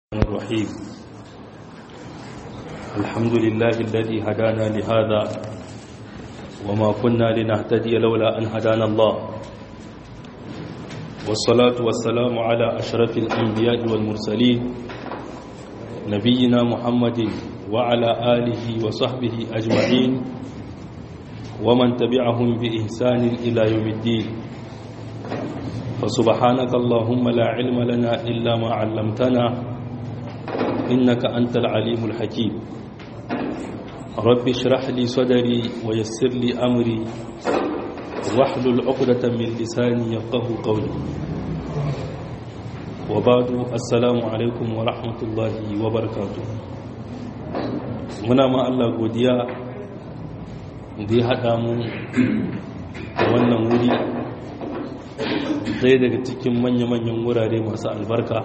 الرحيم الحمد لله الذي هدانا لهذا وما كنا لنهتدي لولا أن هدانا الله والصلاة والسلام على أشرف الأنبياء والمرسلين نبينا محمد وعلى آله وصحبه أجمعين ومن تبعهم بإحسان إلى يوم الدين فسبحانك اللهم لا علم لنا إلا ما علمتنا إنك أنت العليم الحكيم رب اشرح لي صدري ويسر لي أمري واحلل عقدة من لساني يفقه قولي وبعد السلام عليكم ورحمة الله وبركاته muna ma Allah godiya da ya haɗa mu a wannan wuri ɗaya daga cikin manya-manyan wurare masu albarka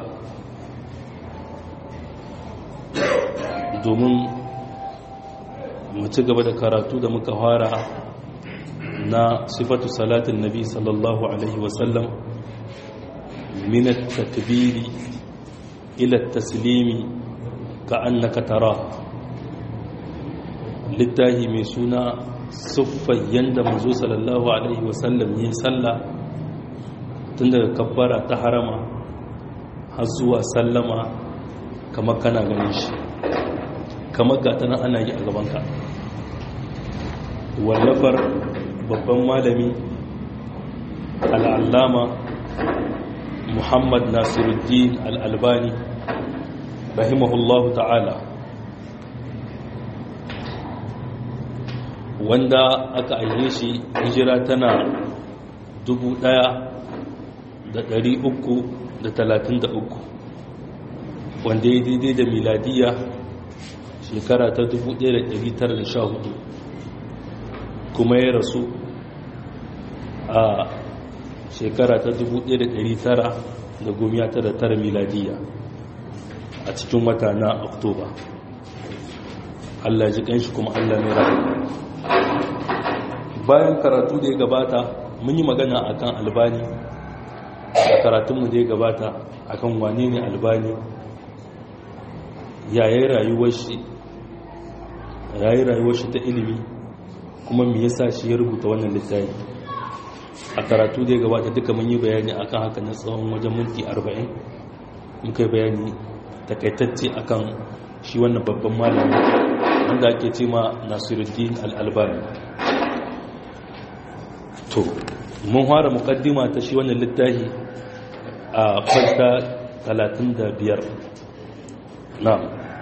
domin mu ci gaba da karatu da muka fara na sifatu salatin nabi sallallahu alaihi wasallam minat takbiri ila taslimi ka annaka tara littahi mai suna siffar yadda mazo sallallahu alaihi wasallam yi sallah tun daga kabbara ta harama har zuwa sallama kamar kana ganin shi kamar gata nan ana yi a gabanka wallafar babban malami al'allama muhammad nasiruddin al'albani rahimahullahu ta'ala wanda aka aihe shi hijira tana dubu ɗaya da ɗari uku da talatin da uku wanda ya daidai da miladiya shekara ta 1914 kuma ya rasu a shekara ta 1999 miladiya a cikin wata na oktoba allah ji kanshi kuma allah mai rahama bayan karatu da ya gabata mun yi magana akan albani a karatunmu da ya gabata akan wane ne albani yayin rayuwar shi yayi rayuwar shi ta ilimi kuma me yasa shi ya rubuta wannan littafi a karatu da ya gabata duka mun yi bayani akan haka na tsawon wajen minti 40 muka yi bayani takaitacce akan shi wannan babban malami wanda ake ce ma Nasiruddin Al-Albani to mun fara mukaddima ta shi wannan littafi a farta 35 na'am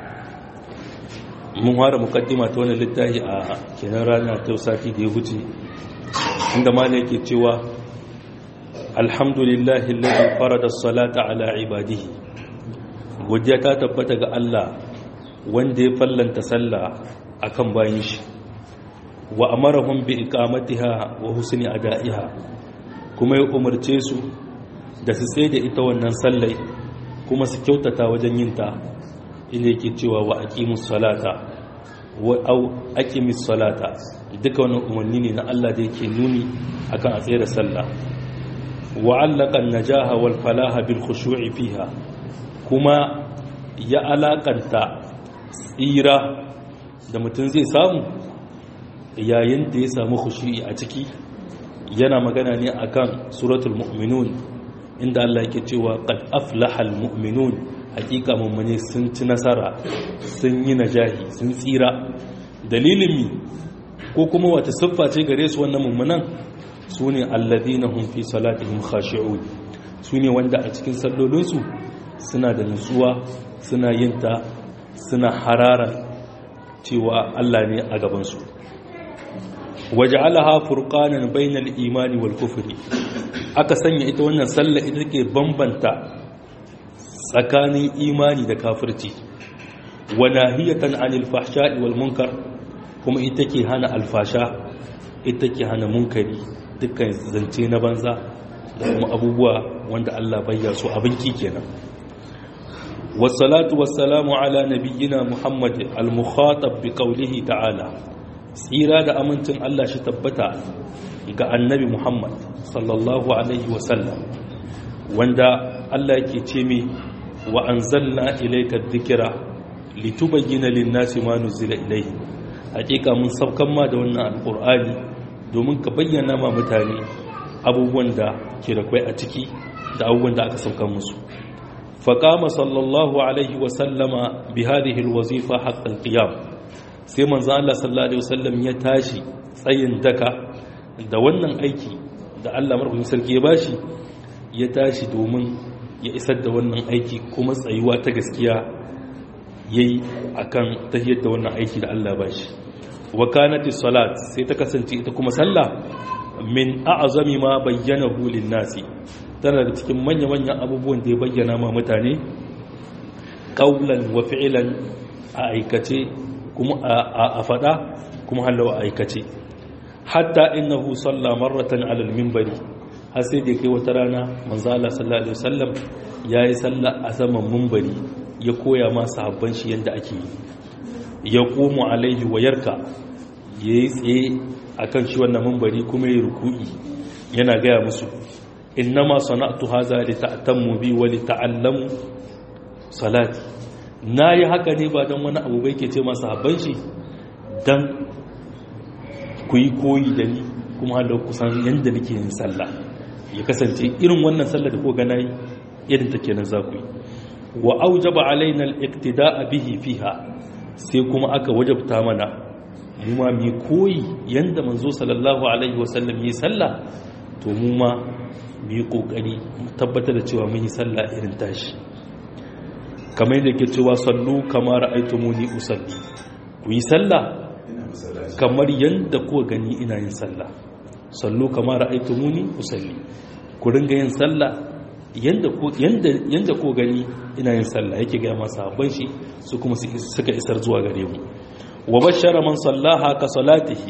mun fara mukaddima ta wani littafi a kenan rana ta sati da ya wuce inda mala yake cewa alhamdulillahi alladhi farada as-salata ala ibadihi godiya ta tabbata ga Allah wanda ya fallanta sallah akan bayin shi wa amarahum bi iqamatiha wa husni ada'iha kuma ya umarce su da su tsaye da ita wannan sallai kuma su kyautata wajen yin ta inda yake cewa wa aqimus salata wa au aqimis salata duka wannan umarni ne na Allah da yake nuni akan a tsaye da sallah wa allaka an-najaha wal falaha bil khushu'i fiha kuma ya alakanta tsira da mutum zai samu yayin da ya samu khushu'i a ciki yana magana ne akan suratul mu'minun inda Allah yake cewa qad aflahal mu'minun hakika mummune sun ci nasara sun yi najahi sun tsira dalilin mi ko kuma wata siffa ce gare su wannan mummunan su ne alladina hum fi salatihim khashi'un su ne wanda a cikin sallolinsu suna da nutsuwa suna yin ta suna harara cewa Allah ne a gabansu waja'alaha furqanan bainal imani wal kufri aka sanya ita wannan sallah ita take bambanta tsakanin imani da kafirci wa nahiyatan anil fahsha'i wal munkar kuma ita ke hana alfasha ita ke hana munkari dukkan zance na banza da kuma abubuwa wanda Allah bayya su abin ki kenan wassalatu wassalamu ala nabiyyina muhammad al-mukhatab bi qawlihi ta'ala tsira da amincin Allah shi tabbata ga annabi muhammad sallallahu alaihi wasallam wanda Allah yake ce mai wa anzalna ilayka dhikra litubayyana lin-nasi ma nuzila ilayhi hakika mun saukan ma da wannan alqur'ani domin ka bayyana ma mutane abubuwan da ke da kwai a ciki da abubuwan da aka saukan musu faqama sallallahu alaihi wa sallama bi hadhihi alwazifa haqq alqiyam sai manzo Allah sallallahu alaihi wasallam ya tashi tsayin daka da wannan aiki da Allah marhumin sarki ya bashi ya tashi domin ya isar da wannan aiki kuma tsayuwa ta gaskiya yayi akan tahiyar da wannan aiki da Allah bashi wa kanati salat sai ta kasance ita kuma sallah min a'zami ma bayyanahu lin-nasi tana da cikin manya-manyan abubuwan da ya bayyana ma mutane qaulan wa fi'lan a aikace kuma a fada kuma halawa a aikace hatta innahu salla marratan ala al-minbari har sai da kai wata rana manzo Allah sallallahu alaihi wasallam yayi salla a saman minbari ya koya ma sahabban shi yanda ake yi ya qumu alaihi wa yarka yayi tsaye akan shi wannan minbari kuma yayi ruku'i yana gaya musu innama sana'tu hadha li ta'tammu bi wa li ta'allamu salati nayi haka ne ba dan wani abu bai ke ce masa sahabban shi dan ku yi koyi da ni kuma halar kusan yadda nake yin sallah ya kasance irin wannan sallah da ko gana yi irin ta kenan za ku yi wa aujaba alaina al-iqtida'a bihi fiha sai kuma aka wajabta mana mu ma mu koyi yanda manzo sallallahu alaihi wasallam yi sallah to mu ma mu yi kokari mu tabbatar da cewa mun yi sallah irin tashi kamar yadda ke cewa sallu kama ra'aytumuni usalli ku yi sallah kamar yadda ko gani ina yin sallah sallu kamar ra'aytumuni usalli ku ringa yin sallah yanda ko yanda yanda ko gani ina yin sallah yake ga masa sabon shi su kuma suka isar zuwa gare mu wa bashara man sallaha ka salatihi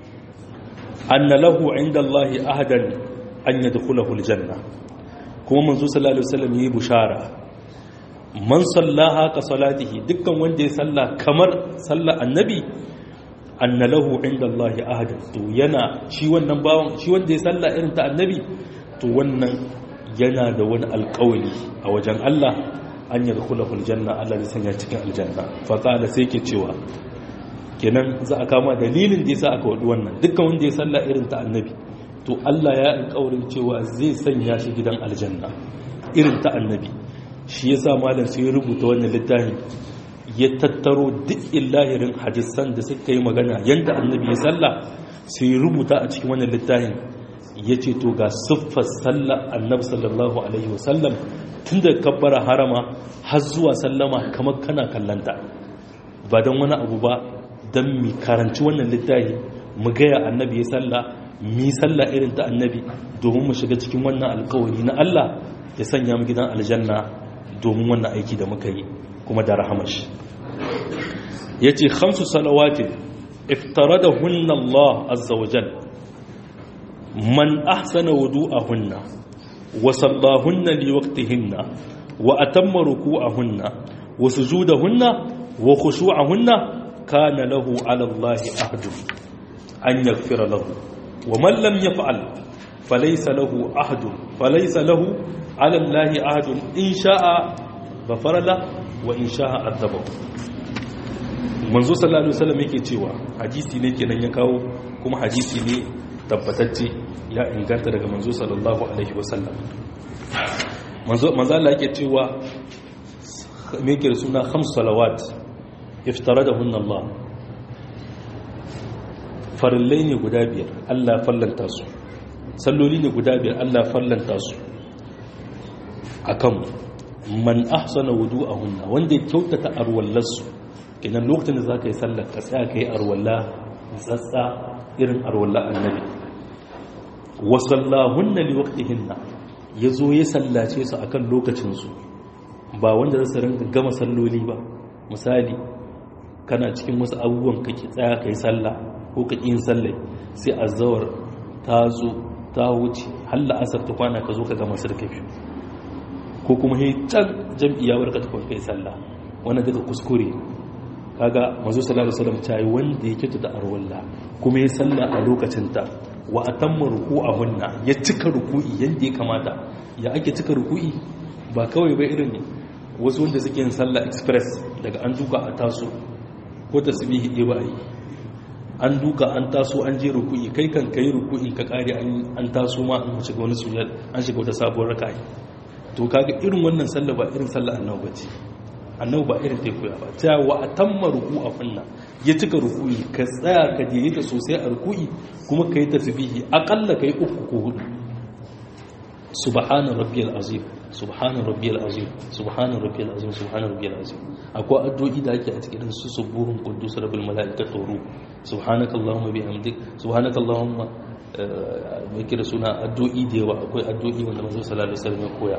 anna lahu inda Allah ahadan an yadkhulahu aljanna kuma manzo sallallahu alaihi wasallam yi bushara man sallaha ka salatihi dukkan wanda ya salla kamar sallar annabi anna lahu inda Allah ahadan to yana shi wannan bawon shi wanda ya salla irin ta annabi to wannan yana da wani alƙawari a wajen Allah an yadkhulahu aljanna Allah zai sanya cikin aljanna fa qala sai ke cewa kenan za a kama dalilin da yasa aka wadi wannan dukkan wanda ya salla irin ta annabi to Allah ya alƙawarin cewa zai sanya shi gidan aljanna irin ta annabi shi yasa malam sai rubuta wannan littafin ya tattaro duk illahirin hadisan da suka yi magana yanda annabi ya salla sai rubuta a cikin wannan littafin ya ce to ga siffar sallar annabi sallallahu alaihi wasallam tun da kabbara harama har zuwa sallama kamar kana kallanta ba don wani abu ba don mi karanci wannan littafi mu gaya annabi ya salla mi salla irin ta annabi domin mu shiga cikin wannan alkawari na Allah ya sanya mu gidan aljanna domin wannan aiki da muka yi kuma da rahamashi ya ce khamsu salawatin iftaradahunna Allah azza wa jalla من أحسن وضوءهن وصلاهن لوقتهن وأتم ركوعهن وسجودهن وخشوعهن كان له على الله أحد أن يغفر له ومن لم يفعل فليس له أحد فليس له على الله أحد إن شاء غفر له وإن شاء عذبه manzo sallallahu alaihi wasallam yake cewa hadisi ne kenan ya kawo kuma hadisi ne tabbatacce ya inganta daga manzo sallallahu alaihi wasallam manzo manzo Allah yake cewa me yake da suna khams salawat iftaradahunna Allah farillai ne guda biyar Allah fallanta su salloli ne guda biyar Allah fallanta su akan man ahsana wudu'ahunna wanda ya kyautata arwallarsu kenan lokacin da zaka yi sallar ka tsaya kai arwalla tsatsa irin arwalla annabi wa sallahunna li waqtihinna yazo ya sallace su akan lokacin su ba wanda za su rinka gama salloli ba misali kana cikin wasu abubuwan kake tsaya kai sallah ko ka yin sallai sai azawar ta zo ta wuce halla asar ta kwana ka zo ka gama sarka biyu ko kuma he can jam'iyya barka ta kai sallah wannan daga kuskure kaga manzo sallallahu alaihi wasallam tayi wanda yake da arwalla kuma ya salla a lokacin ta wa atamma ruku'ahunna ya cika ruku'i yanda ya kamata ya ake cika ruku'i ba kawai ba irin wasu wanda suke yin sallah express daga an duka a taso ko tasbihi ɗaya ba a yi an duka an taso an je ruku'i kai kan kai ruku'in ka kare an taso ma an shiga wani sujud an shiga wata sabuwar raka'i to kaga irin wannan sallah ba irin sallah annabi bace annabi ba irin teku ya ba ta wa atamma ruku'a funna ya cika ruku'i ka tsaya ka je ta sosai a ruku'i kuma kai tasbihi akalla kai uku ko hudu subhana rabbiyal azim subhana rabbiyal azim subhana rabbiyal azim subhana rabbiyal azim akwai addu'o'i da ake a cikin su subuhun quddus rabbul malaikatu ruh subhanakallahumma bihamdik subhanakallahumma mai kira suna addu'o'i da yawa akwai addu'o'i wanda manzo sallallahu alaihi wasallam ya koya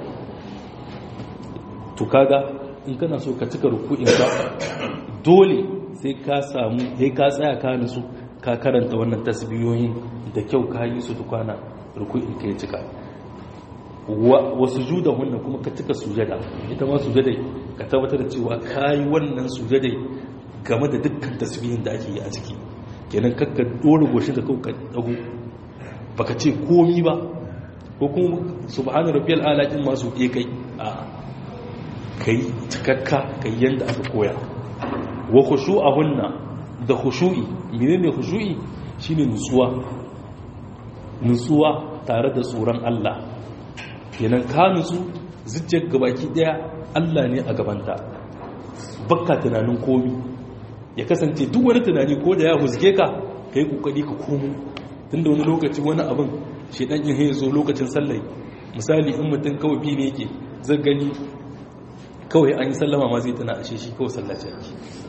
to kaga in kana so ka cika ruku'in ka dole sai ka samu sai ka tsaya ka nutsu ka karanta wannan tasbiyoyin da kyau ka yi su tukwana ruku'in ka ya cika wa sujuda wannan kuma ka cika sujada ita ma sujada ka tabbatar da cewa kayi wannan sujada game da dukkan tasbihin da ake yi a ciki kenan kakka dora goshin da kawai ka dago baka ce komi ba ko kuma subhana rabbiyal ala din ma su ke kai a kai cikakka kai yanda aka koya wa khushu'ahunna da khushu'i menene khushu'i shine nutsuwa nutsuwa tare da tsoron Allah kenan ka nutsu zuciyar gabaki daya Allah ne a gabanta bakka tunanin komi ya kasance duk wani tunani ko da ya husge ka ka yi kokari ka komo tunda wani lokaci wani abin shedan yin ya zo lokacin sallai misali in mutum kawai bi ne yake zai gani kawai an yi sallama ma zai tana ashe shi kawai sallace yake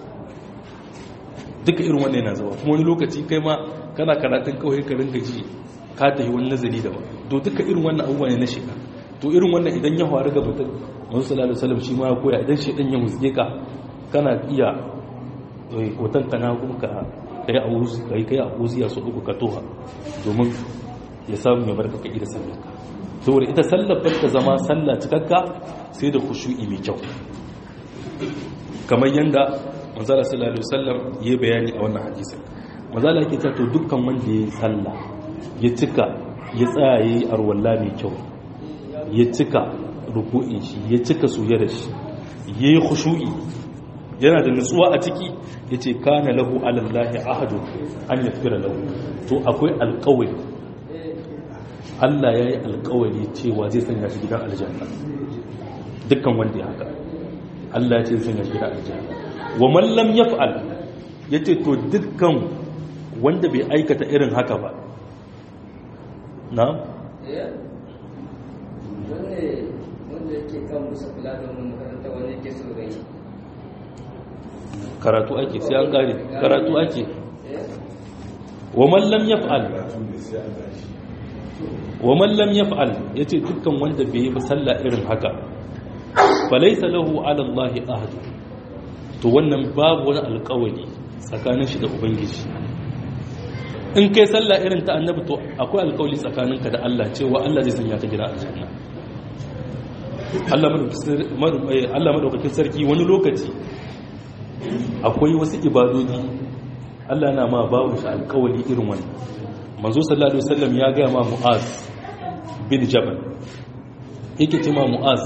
duka irin wannan yana zuwa kuma wani lokaci kai ma kana karatun kawai ka ringa ji ka tafi wani nazari daban to duka irin wannan abubuwa ne na shiga to irin wannan idan ya faru ga mutum wani sallallahu alaihi wasallam shi ma ya koya idan shi dan ya musge ka kana iya hoton kana kuma ka kai a wuzi kai kai a wuzi ya so uku ka toha domin ya samu ya barka ka ida sallar ka saboda ita sallar ba ta zama sallah cikakka sai da khushu'i mai kyau kamar yanda manzala sallallahu alaihi wasallam ya bayani a wannan hadisin manzala yake cewa to dukkan wanda ya yi sallah ya cika ya tsaya yayi arwalla mai kyau ya cika ruku'in shi ya cika sujada shi yayi khushu'i yana da nutsuwa a ciki yace kana lahu alallahi ahadun an yaghfira lahu to akwai alƙawari Allah ya yi alƙawari cewa zai sanya shi gidan aljanna dukkan wanda ya haka Allah ya ce zai sanya shi gidan aljanna wa man lam yaf'al yace to dukkan wanda bai aikata irin haka ba na wanda yake kan musa kula da wani makaranta wani yake so rai karatu ake sai an gare karatu ake wa man lam yaf'al wa man lam yaf'al yace dukkan wanda bai yi ba sallah irin haka falaysa lahu ala allahi ahad to wannan babu wani alƙawari tsakanin shi da ubangiji in kai sallah irin ta annabi to akwai alƙawari tsakaninka da Allah cewa Allah zai sanya ka gida aljanna Allah madaukakin sarki wani lokaci akwai wasu ibadodi Allah na ma babu shi alkawali irin wannan manzo sallallahu alaihi wasallam ya ga ma Mu'az bin Jabal yake ce ma Mu'az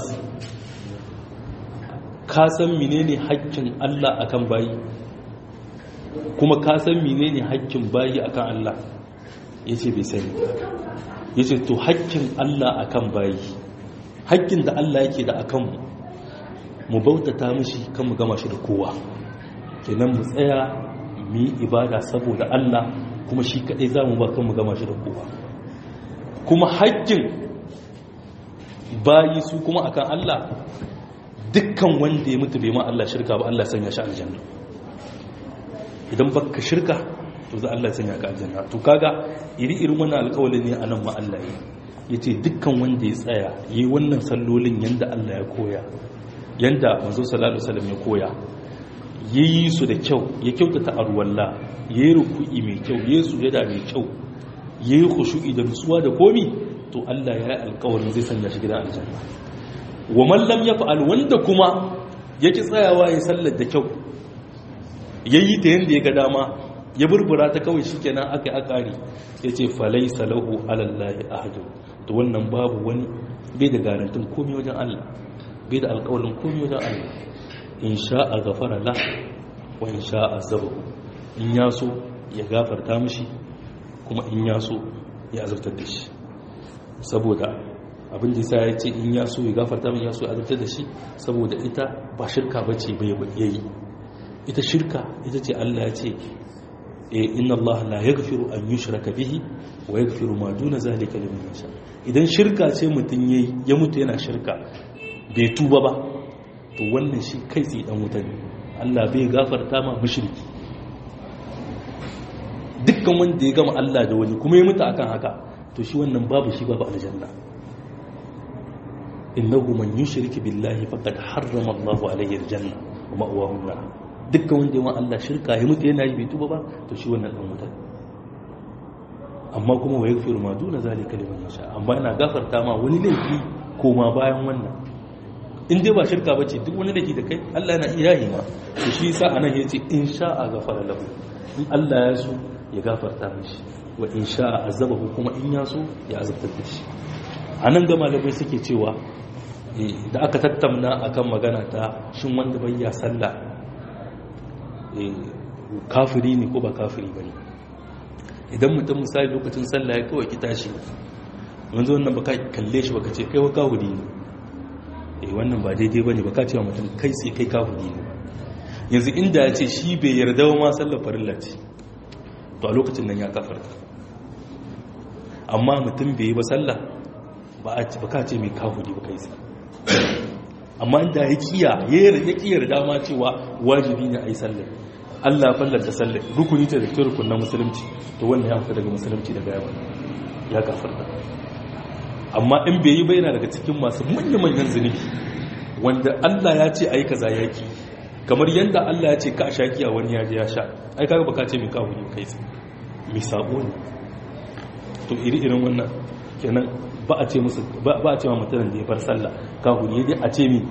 ka san menene haƙƙin Allah akan bayi kuma ka san menene haƙƙin bayi akan Allah yace bai sani yace to haƙƙin Allah akan bayi haƙƙin da Allah yake da akan mu mu bautata mishi kan mu gama shi da kowa kenan mu tsaya mu yi ibada saboda Allah kuma shi kaɗai za mu ba kan mu gama shi da kowa kuma haƙƙin bayi su kuma akan Allah dukkan wanda ya mutu bai ma Allah shirka ba Allah sanya shi aljanna idan baka shirka to za Allah sanya ka aljanna to kaga iri irin wannan alƙawari ne anan ma Allah yi yace dukkan wanda ya tsaya yi wannan sallolin yanda Allah ya koya yanda manzo sallallahu alaihi wasallam ya koya yayi su da kyau ya kyautata arwalla yayi ruku'i mai kyau yayi sujada mai kyau yayi khushu'i da nutsuwa da komi to Allah ya yi alƙawarin zai sanya shi gidan aljanna wa man lam yaf'al wanda kuma yake tsayawa ya sallar da kyau yayi ta yanda ya ga dama ya burbura ta kawai shikenan aka yi akari yace falaysa lahu ala allahi ahadun to wannan babu wani bai da garantin komai wajen Allah bai da alƙawalin komai wajen Allah in sha'a gafara la wa in sha'a zabahu in ya so ya gafarta mishi kuma in ya so ya azabtar da shi saboda abin da ya ce in ya so ya gafarta min ya so ya azabtar da shi saboda ita ba shirka ba ce bai yayi ita shirka ita ce Allah ya ce inna Allah la yaghfiru an yushraka bihi wa yaghfiru ma duna zalika liman yasha idan shirka ce mutun yayi ya mutu yana shirka bai tuba ba to wannan shi kai tsaye dan wuta ne Allah bai gafarta ma mushriki dukkan wanda ya gama Allah da wani kuma ya mutu akan haka to shi wannan babu shi babu aljanna innahu man yushrik billahi faqad harrama Allahu alayhi aljanna wa ma'wahu an-nar dukkan wanda ya Allah shirka ya mutu yana yi bai tuba ba to shi wannan dan wuta amma kuma wa yaghfiru ma duna zalika liman yasha amma yana gafarta ma wani laifi koma bayan wannan in dai ba shirka bace duk wani laifi da kai Allah yana iya yi ma to shi yasa anan yace in sha'a ghafara lahu in Allah ya so ya gafarta mishi wa in sha'a azabahu kuma in ya so ya azabtar da shi anan ga malamai suke cewa da aka tattauna akan magana ta shin wanda bai ya sallah kafiri ne ko ba kafiri ba ne idan mutum misali lokacin sallah ya kawai kita shi wanzu wannan baka kalle shi baka ce kai wa kafiri ne eh wannan ba daidai ba ne baka ce wa mutum kai sai kai kafiri ne yanzu inda ya ce shi bai yarda wa ma sallar farilla ce to a lokacin nan ya kafarta amma mutum bai yi ba sallah ba ka ce mai kafiri ba kai sai amma inda ya kiya ya kiyar dama cewa wajibi ne a yi sallar Allah fallanta sallar rukuni ta da ke rukun na musulunci to wannan ya fita daga musulunci daga yawa ya gafarta amma in bai yi bayyana daga cikin masu manya-manyan zunubi wanda Allah ya ce a yi kaza ya ki kamar yadda Allah ya ce ka a shaki a wani yaji ya sha ai kaga baka ce mai kawo ne kai mai sabo ne to iri-irin wannan kenan ba a ce musu ba a ce ma mutumin da ya bar sallah kafiri ya dai a ce mi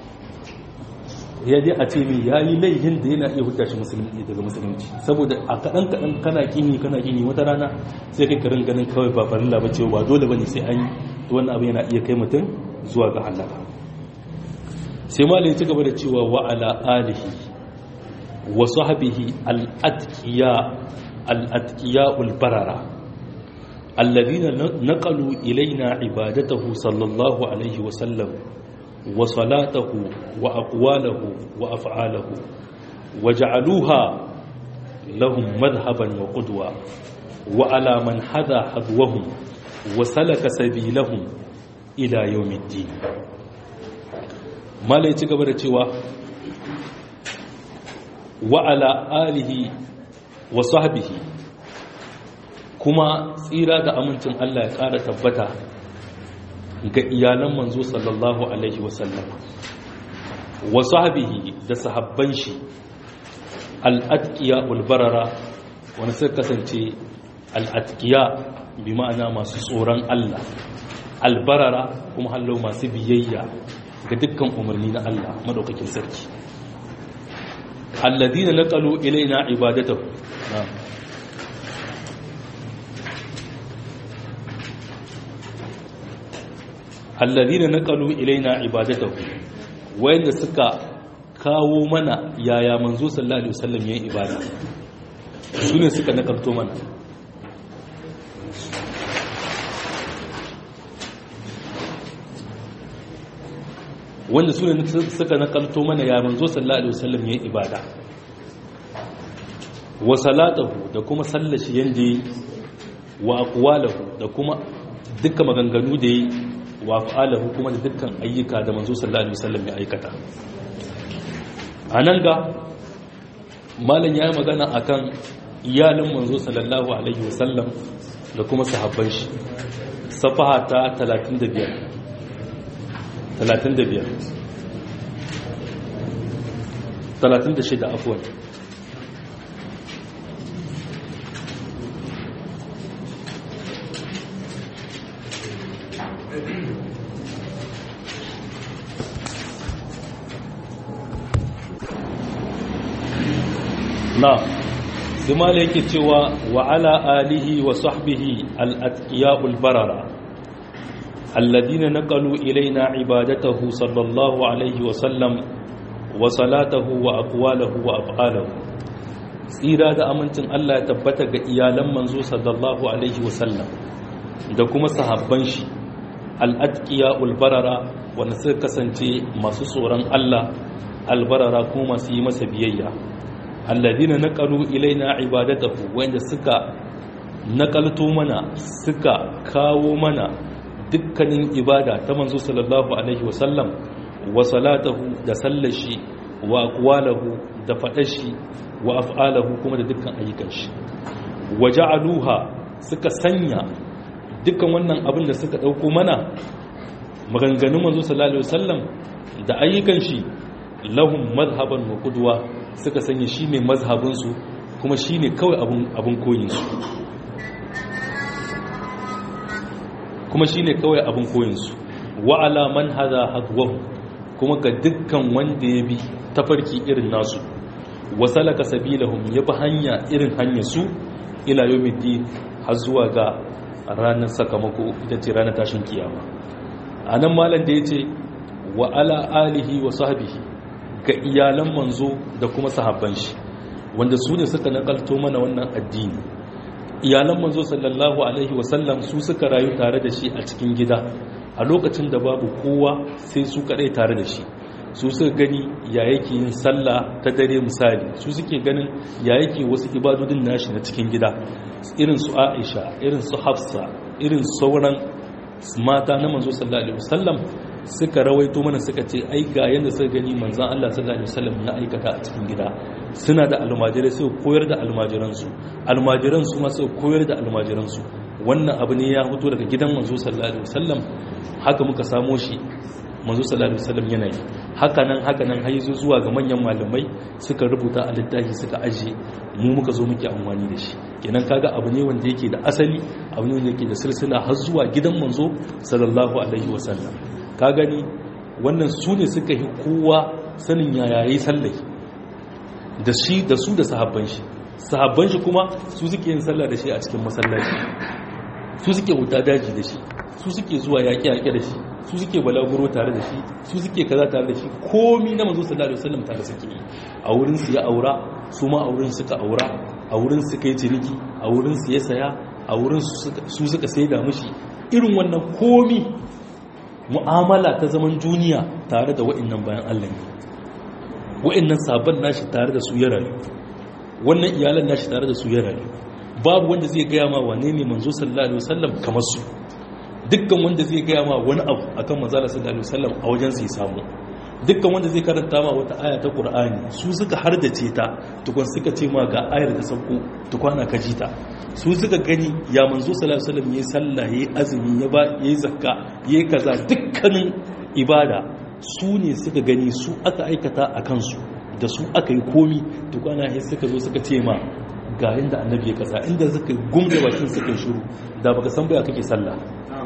ya dai a ce mi ya yi laihin da yana iya huta shi musulunci daga musulunci saboda a kaɗan kaɗan kana kini kana kini wata rana sai kai karin ganin kawai ba farilla ba ce ba dole ba ne sai an yi to wannan abu yana iya kai mutum zuwa ga halaka sai malai ya ci gaba da cewa wa ala alihi wa sahbihi al-atqiya al-atqiya al-barara الذين نقلوا إلينا عبادته صلى الله عليه وسلم وصلاته وأقواله وأفعاله وجعلوها لهم مذهبا وقدوة وعلى من حذا حذوهم وسلك سبيلهم إلى يوم الدين ما لا يتقبل تيوا وعلى آله وصحبه kuma tsira da amincin Allah ya ƙara tabbata ga iyalan manzo sallallahu alaihi wasallam wasu habihi da sahabban shi al'adkiya ulbarara wani suka kasance al'adkiya bi ma'ana masu tsoron Allah albarara kuma hallo masu biyayya ga dukkan umarni na Allah madaukakin sarki alladina naqalu ilaina ibadatahu alladhina naqalu ilaina ibadatahu wayanda suka kawo mana yaya manzo sallallahu alaihi wasallam yayin ibada sune suka nakalto mana wanda sune suka nakalto mana ya manzo sallallahu alaihi wasallam yayin ibada wa salatahu da kuma sallashi yanda yi wa aqwalahu da kuma dukkan maganganu da yi wa fa'alahu kuma da dukkan ayyuka da manzo sallallahu alaihi wasallam ya aikata anan ga malam yayi magana akan iyalin manzo sallallahu alaihi wasallam da kuma sahabban shi safaha ta 35 35 36 afwan na zumala yake cewa wa ala alihi wa sahbihi al-atqiya'ul barara alladina naqalu ilaina ibadatahu sallallahu alaihi wa sallam wa salatahu wa aqwalahu wa af'alahu tsira da amincin Allah ya tabbata ga iyalan manzo sallallahu alaihi wa sallam da kuma sahabban shi al-atqiya ul-barara wanda suka kasance masu tsoron Allah albarara kuma masu yi masa biyayya alladina naqalu ilaina ibadatahu wanda suka nakalto mana suka kawo mana dukkanin ibada ta manzo sallallahu alaihi wasallam wa salatahu da sallashi wa aqwalahu da fadashi wa af'alahu kuma da dukkan ayyukan shi wa ja'aluha suka sanya dukkan wannan abin da suka dauko mana maganganun manzo sallallahu alaihi wasallam da ayyukan shi lahum madhhaban wa qudwa suka sanya shi ne mazhabin su kuma shi ne kawai abun abun koyin su kuma shi ne kawai abun koyin su wa ala man hada hadwahu kuma ga dukkan wanda ya bi tafarki irin nasu wa salaka sabilahum ya bi hanya irin hanyar su ila yawmiddin har zuwa ga ranar sakamako ita ce ranar tashin kiyama a nan malam da ya ce wa ala alihi wa sahbihi ga iyalan manzo da kuma sahabban shi wanda su ne suka nakalto mana wannan addini iyalan manzo sallallahu alaihi wasallam su suka rayu tare da shi a cikin gida a lokacin da babu kowa sai su kadai tare da shi su suka gani ya yake yin sallah ta dare misali su suke ganin ya yake wasu ibadodin nashi na cikin gida irin su aisha irin su hafsa irin sauran mata na manzo sallallahu alaihi wasallam suka rawaito mana suka ce ai ga yanda suka gani manzon Allah sallallahu alaihi wasallam ya aikata a cikin gida suna da almajirai sai koyar da almajiran su almajiran su ma sai koyar da almajiran su wannan abu ne ya fito daga gidan manzo sallallahu alaihi wasallam haka muka samo shi manzo sallallahu alaihi wasallam yana yi haka nan haka nan har zuwa ga manyan malamai suka rubuta a littafi suka aje mu muka zo muke amfani da shi kenan kaga abu ne wanda yake da asali abu ne wanda yake da silsila har zuwa gidan manzo sallallahu alaihi wasallam ka gani wannan su ne suka yi kowa sanin yaya yayi sallai da shi da su da sahabban shi sahabban shi kuma su suke yin sallah da shi a cikin masallaci su suke wuta daji da shi su suke zuwa yaƙe-yaƙe da shi su suke balaguro tare da shi su suke kaza tare da shi komi na manzo sallallahu alaihi wasallam tare suke yi a wurin su ya aura su ma a wurin suka aura a wurin su kai ciniki a wurin su ya saya a wurin su suka saida mishi irin wannan komi mu'amala ta zaman duniya tare da wa'annan bayan Allah ne wa'annan sabon nashi tare da su ya rayu wannan iyalan nashi tare da su ya rayu babu wanda zai gaya ma wane ne manzo sallallahu alaihi wasallam kamar su dukkan wanda zai gaya ma wani abu akan manzala sallallahu alaihi wasallam a wajen sai samu dukkan wanda zai karanta ma wata aya ta qur'ani su suka hardace ta tukun suka ce ma ga ayar da sauko tukwana ka ji ta su suka gani ya manzo sallallahu alaihi wasallam yayi sallah yayi azumi ya ba yayi zakka yayi kaza dukkanin ibada su ne suka gani su aka aikata a kansu da su aka yi komi tukwana sai suka zo suka ce ma ga yanda annabi ya kaza inda suka gumbe bakin suka shiru da baka san baya kake sallah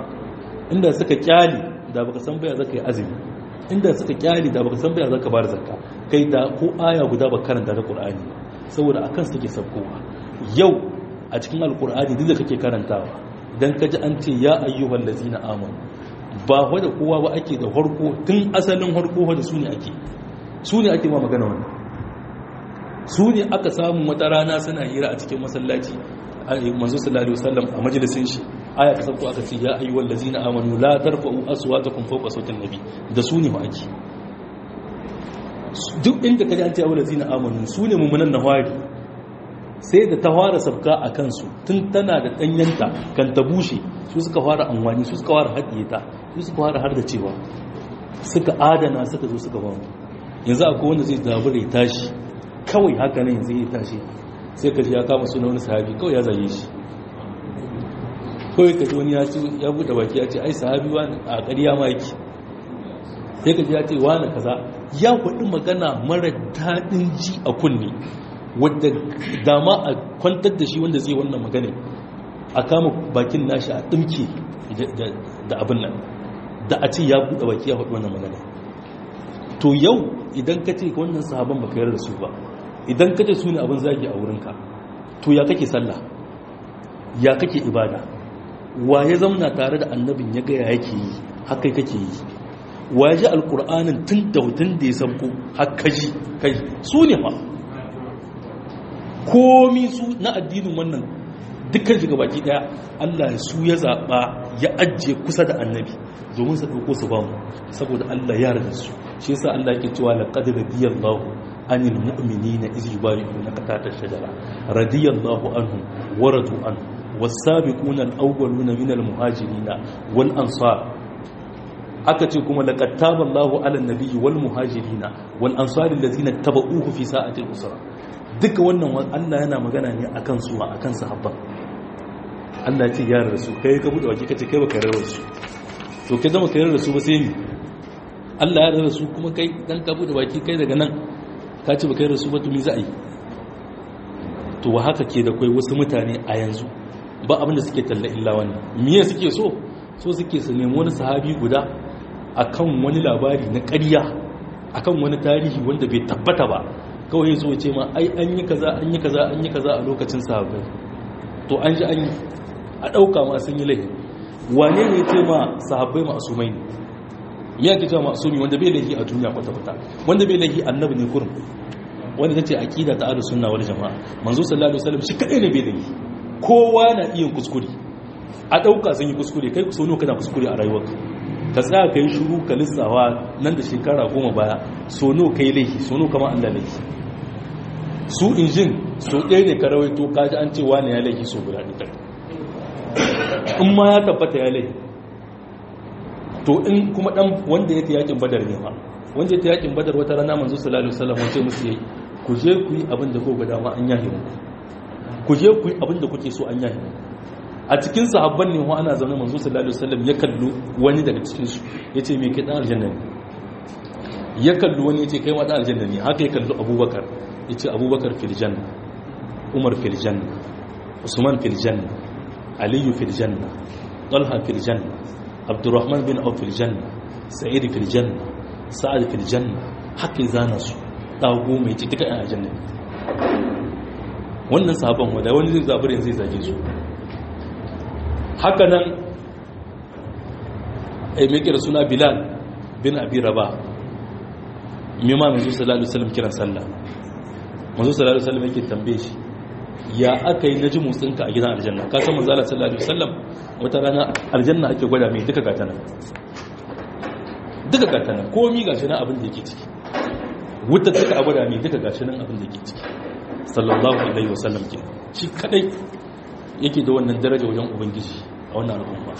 inda suka kyali da baka san baya zaka yi azumi inda suka kyali da baka san baya zaka bar zakka kai da ko aya guda ba karanta da qur'ani saboda akan su take sabkowa yau a cikin alqur'ani duk da kake karantawa dan kaji an ce ya ayyuhal ladzina amanu ba wa da kowa ba ake da harko tun asalin harko da su ne ake su ne ake ma magana wannan su ne aka samu wata rana suna hira a cikin masallaci manzo sallallahu alaihi wasallam a majalisin shi aya ta sauko aka ce ya ayyuhal ladzina amanu la tarfa'u aswatakum fawqa sawti nabi da su ne ma'aki duk inda kaji an ce ayyuhal ladzina amanu su ne mummunan nawari sai da ta fara sabka a kansu tun tana da danyanta kan ta bushe su suka fara amfani su suka fara haɗiye ta su suka fara har da cewa suka adana suka zo suka ba yanzu akwai wanda zai zabura ya tashi kawai haka ne yanzu ya tashi sai ka ji ya kama suna wani sahabi kawai ya zaye shi kawai ka ji wani ya ci ya buɗe baki ya ce ai sahabi wani a ƙarya ma yake sai ka ji ya ce wani kaza ya faɗi magana mara daɗin ji a kunne wadda dama a kwantar da shi wanda zai wannan magana a kama bakin nashi a ɗimke da abin nan da a ce ya buɗe baki ya faɗi wannan magana to yau idan ka ce wannan sahaban baka yarda da su ba idan ka ce su ne abin zagi a wurinka to ya kake sallah ya kake ibada wa ya zauna tare da annabin ya gaya yake yi haka kake yi wa ya ji alkur'anin tun da hutun da ya sabko haka ji kai su ne fa komi su na addinin wannan dukkan shiga baki daya Allah su ya zaɓa ya ajiye kusa da annabi domin su ɗauko su ba mu saboda Allah ya rada su shi yasa Allah yake cewa laqad radiyallahu anil mu'minina iz yubayyi'unaka tahta shajara radiyallahu anhum wa radu anhu was-sabiquna al-awwaluna min al-muhajirin wal ansar aka ce kuma laqad taballahu 'alan nabiyyi wal muhajirin wal ansar allazina tabauhu fi sa'ati al-usra duka wannan Allah yana magana ne akan su akan sahabban Allah ya ce ya rasu kai ka bude waki kace kai baka rawar su to kai zama kai rasu ba sai ni Allah ya rasu kuma kai dan ka bude baki kai daga nan ka ce baka rasu ba to me za a yi to wa haka ke da kai wasu mutane a yanzu ba abin da suke talla illa wannan miye suke so so suke su nemi wani sahabi guda akan wani labari na ƙarya akan wani tarihi wanda bai tabbata ba kawai zo ce ma ai an yi kaza an yi kaza an yi kaza a lokacin sahabbai to an ji an yi a ɗauka ma sun yi laifi wane ne ce ma sahabbai ma'asumai ne ya ke cewa ma'asumi wanda bai laifi a duniya kwata-kwata wanda bai laifi annabi ne kurum wanda ta ce aƙida ta ahlus sunna wal jama'a manzo sallallahu alaihi wasallam shi kadai ne bai laifi kowa na iya kuskure a ɗauka sun yi kuskure kai so kana kuskure a rayuwarka ka tsaya ka yi shuru ka lissawa nan da shekara goma baya so no ka yi laifi so no kama Allah laifi su injin so ɗaya ne ka rawaito kaji an ce wani ya laifi so guda ɗaya in ma ya tabbata ya laifi to in kuma ɗan wanda ya ta yakin badar ne ma wanda ya ta yakin badar wata rana manzo sallallahu alaihi wasallam wace musu yayi ku je ku yi abin da ko ga dama an yahi muku ku je ku yi abin da kuke so an yahi muku a cikin sahabban ne ana zaune manzo sallallahu alaihi wasallam ya kallu wani daga cikin su yace me kai dan aljanna ne ya kallu wani yace kai ma dan aljanna ne haka ya kallu abubakar yace abubakar fil janna umar fil janna usman fil janna ali fil janna talha fil janna abdurrahman bin auf fil janna sa'id fil janna sa'ad fil janna haka zana su dago mai ci duka yan aljanna wannan sahabban wanda wani zai zabar zai zage su haka nan a mai kira suna bilal bin abi raba mima manzo sallallahu alaihi wasallam kiran sallah manzo sallallahu alaihi wasallam yake tambaye shi ya aka yi naji motsinka a gidan aljanna ka san manzo sallallahu alaihi wasallam wata rana aljanna ake gwada mai duka gatana duka gatana komi gashi nan abin da yake ciki wuta duka a gwada mai duka gashi nan abin da yake ciki sallallahu alaihi wasallam ke shi kadai yake da wannan daraja wajen ubangiji a wannan al'umma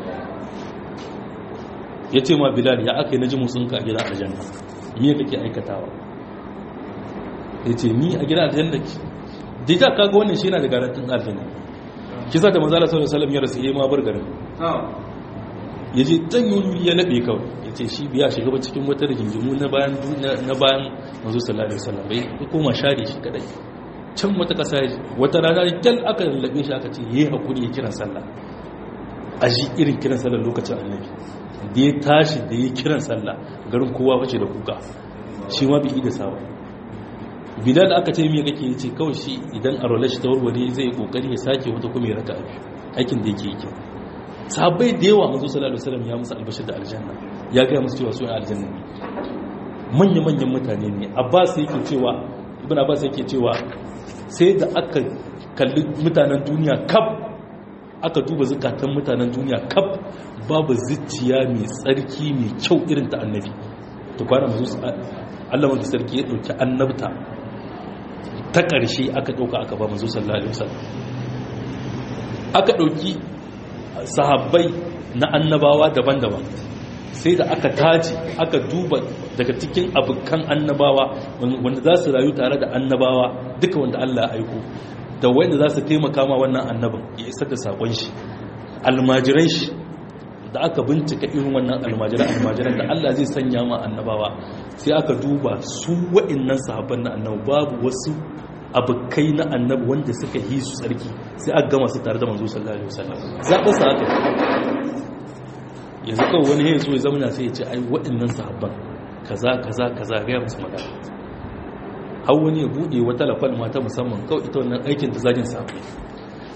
ya ce ma bilal ya aka yi na ji musunka a gidan aljanna miya kake aikatawa ya ce ni a gidan aljanna ki da ita kaga wannan shi yana da garantin aljanna kisa da manzala sallallahu alaihi ya rasu ya ma bar garin ya je can yi ya laɓe kawai ya ce shi biya shiga ba cikin wata rigingimu na bayan na bayan manzo sallallahu alaihi wasallam bai koma share shi kadai can wata ƙasa wata rana kyal aka lallabe shi aka ce yi haƙuri ya kiran sallah a ji irin kiran sallah lokacin annabi da ya tashi da ya kiran sallah garin kowa wace da kuka shi ma bi da sawa bilal aka ce mai kake ce kawai shi idan a rolar shi ta warware zai yi kokari ya sake wata kuma ya raka abi aikin da yake yi kyau sabai da yawa manzo sallallahu alaihi wasallam ya musu albashir da aljanna ya ga musu cewa su ne aljanna ne manya manyan mutane ne abbas yake cewa ibn abbas yake cewa sai da aka kalli mutanen duniya kaf aka duba zukatan mutanen duniya kaf babu zuciya mai tsarki mai kyau irin ta annabi to kwana mazu Allah mafi sarki ya dauki annabta ta ƙarshe aka ɗauka aka ba mazu sallallahu alaihi wasallam aka ɗauki sahabbai na annabawa daban-daban sai da aka taji aka duba daga cikin abokan annabawa wanda za su rayu tare da annabawa duka wanda Allah ya aiko da wanda za su taimaka ma wannan annabin ya isar da sakon shi almajiran shi da aka bincika irin wannan almajiran almajiran da Allah zai sanya ma annabawa sai aka duba su wa'annan sahabban na annabi babu wasu abokai na annabi wanda suka yi su tsarki sai aka gama su tare da manzo sallallahu alaihi wasallam zaɓa su haka yanzu kawai wani ya zo ya zamana sai ya ce ai waɗannan sahabban kaza kaza kaza gaya musu magana har wani ya buɗe wata lafal mata musamman kawai ita wannan aikin ta zagin sahabbai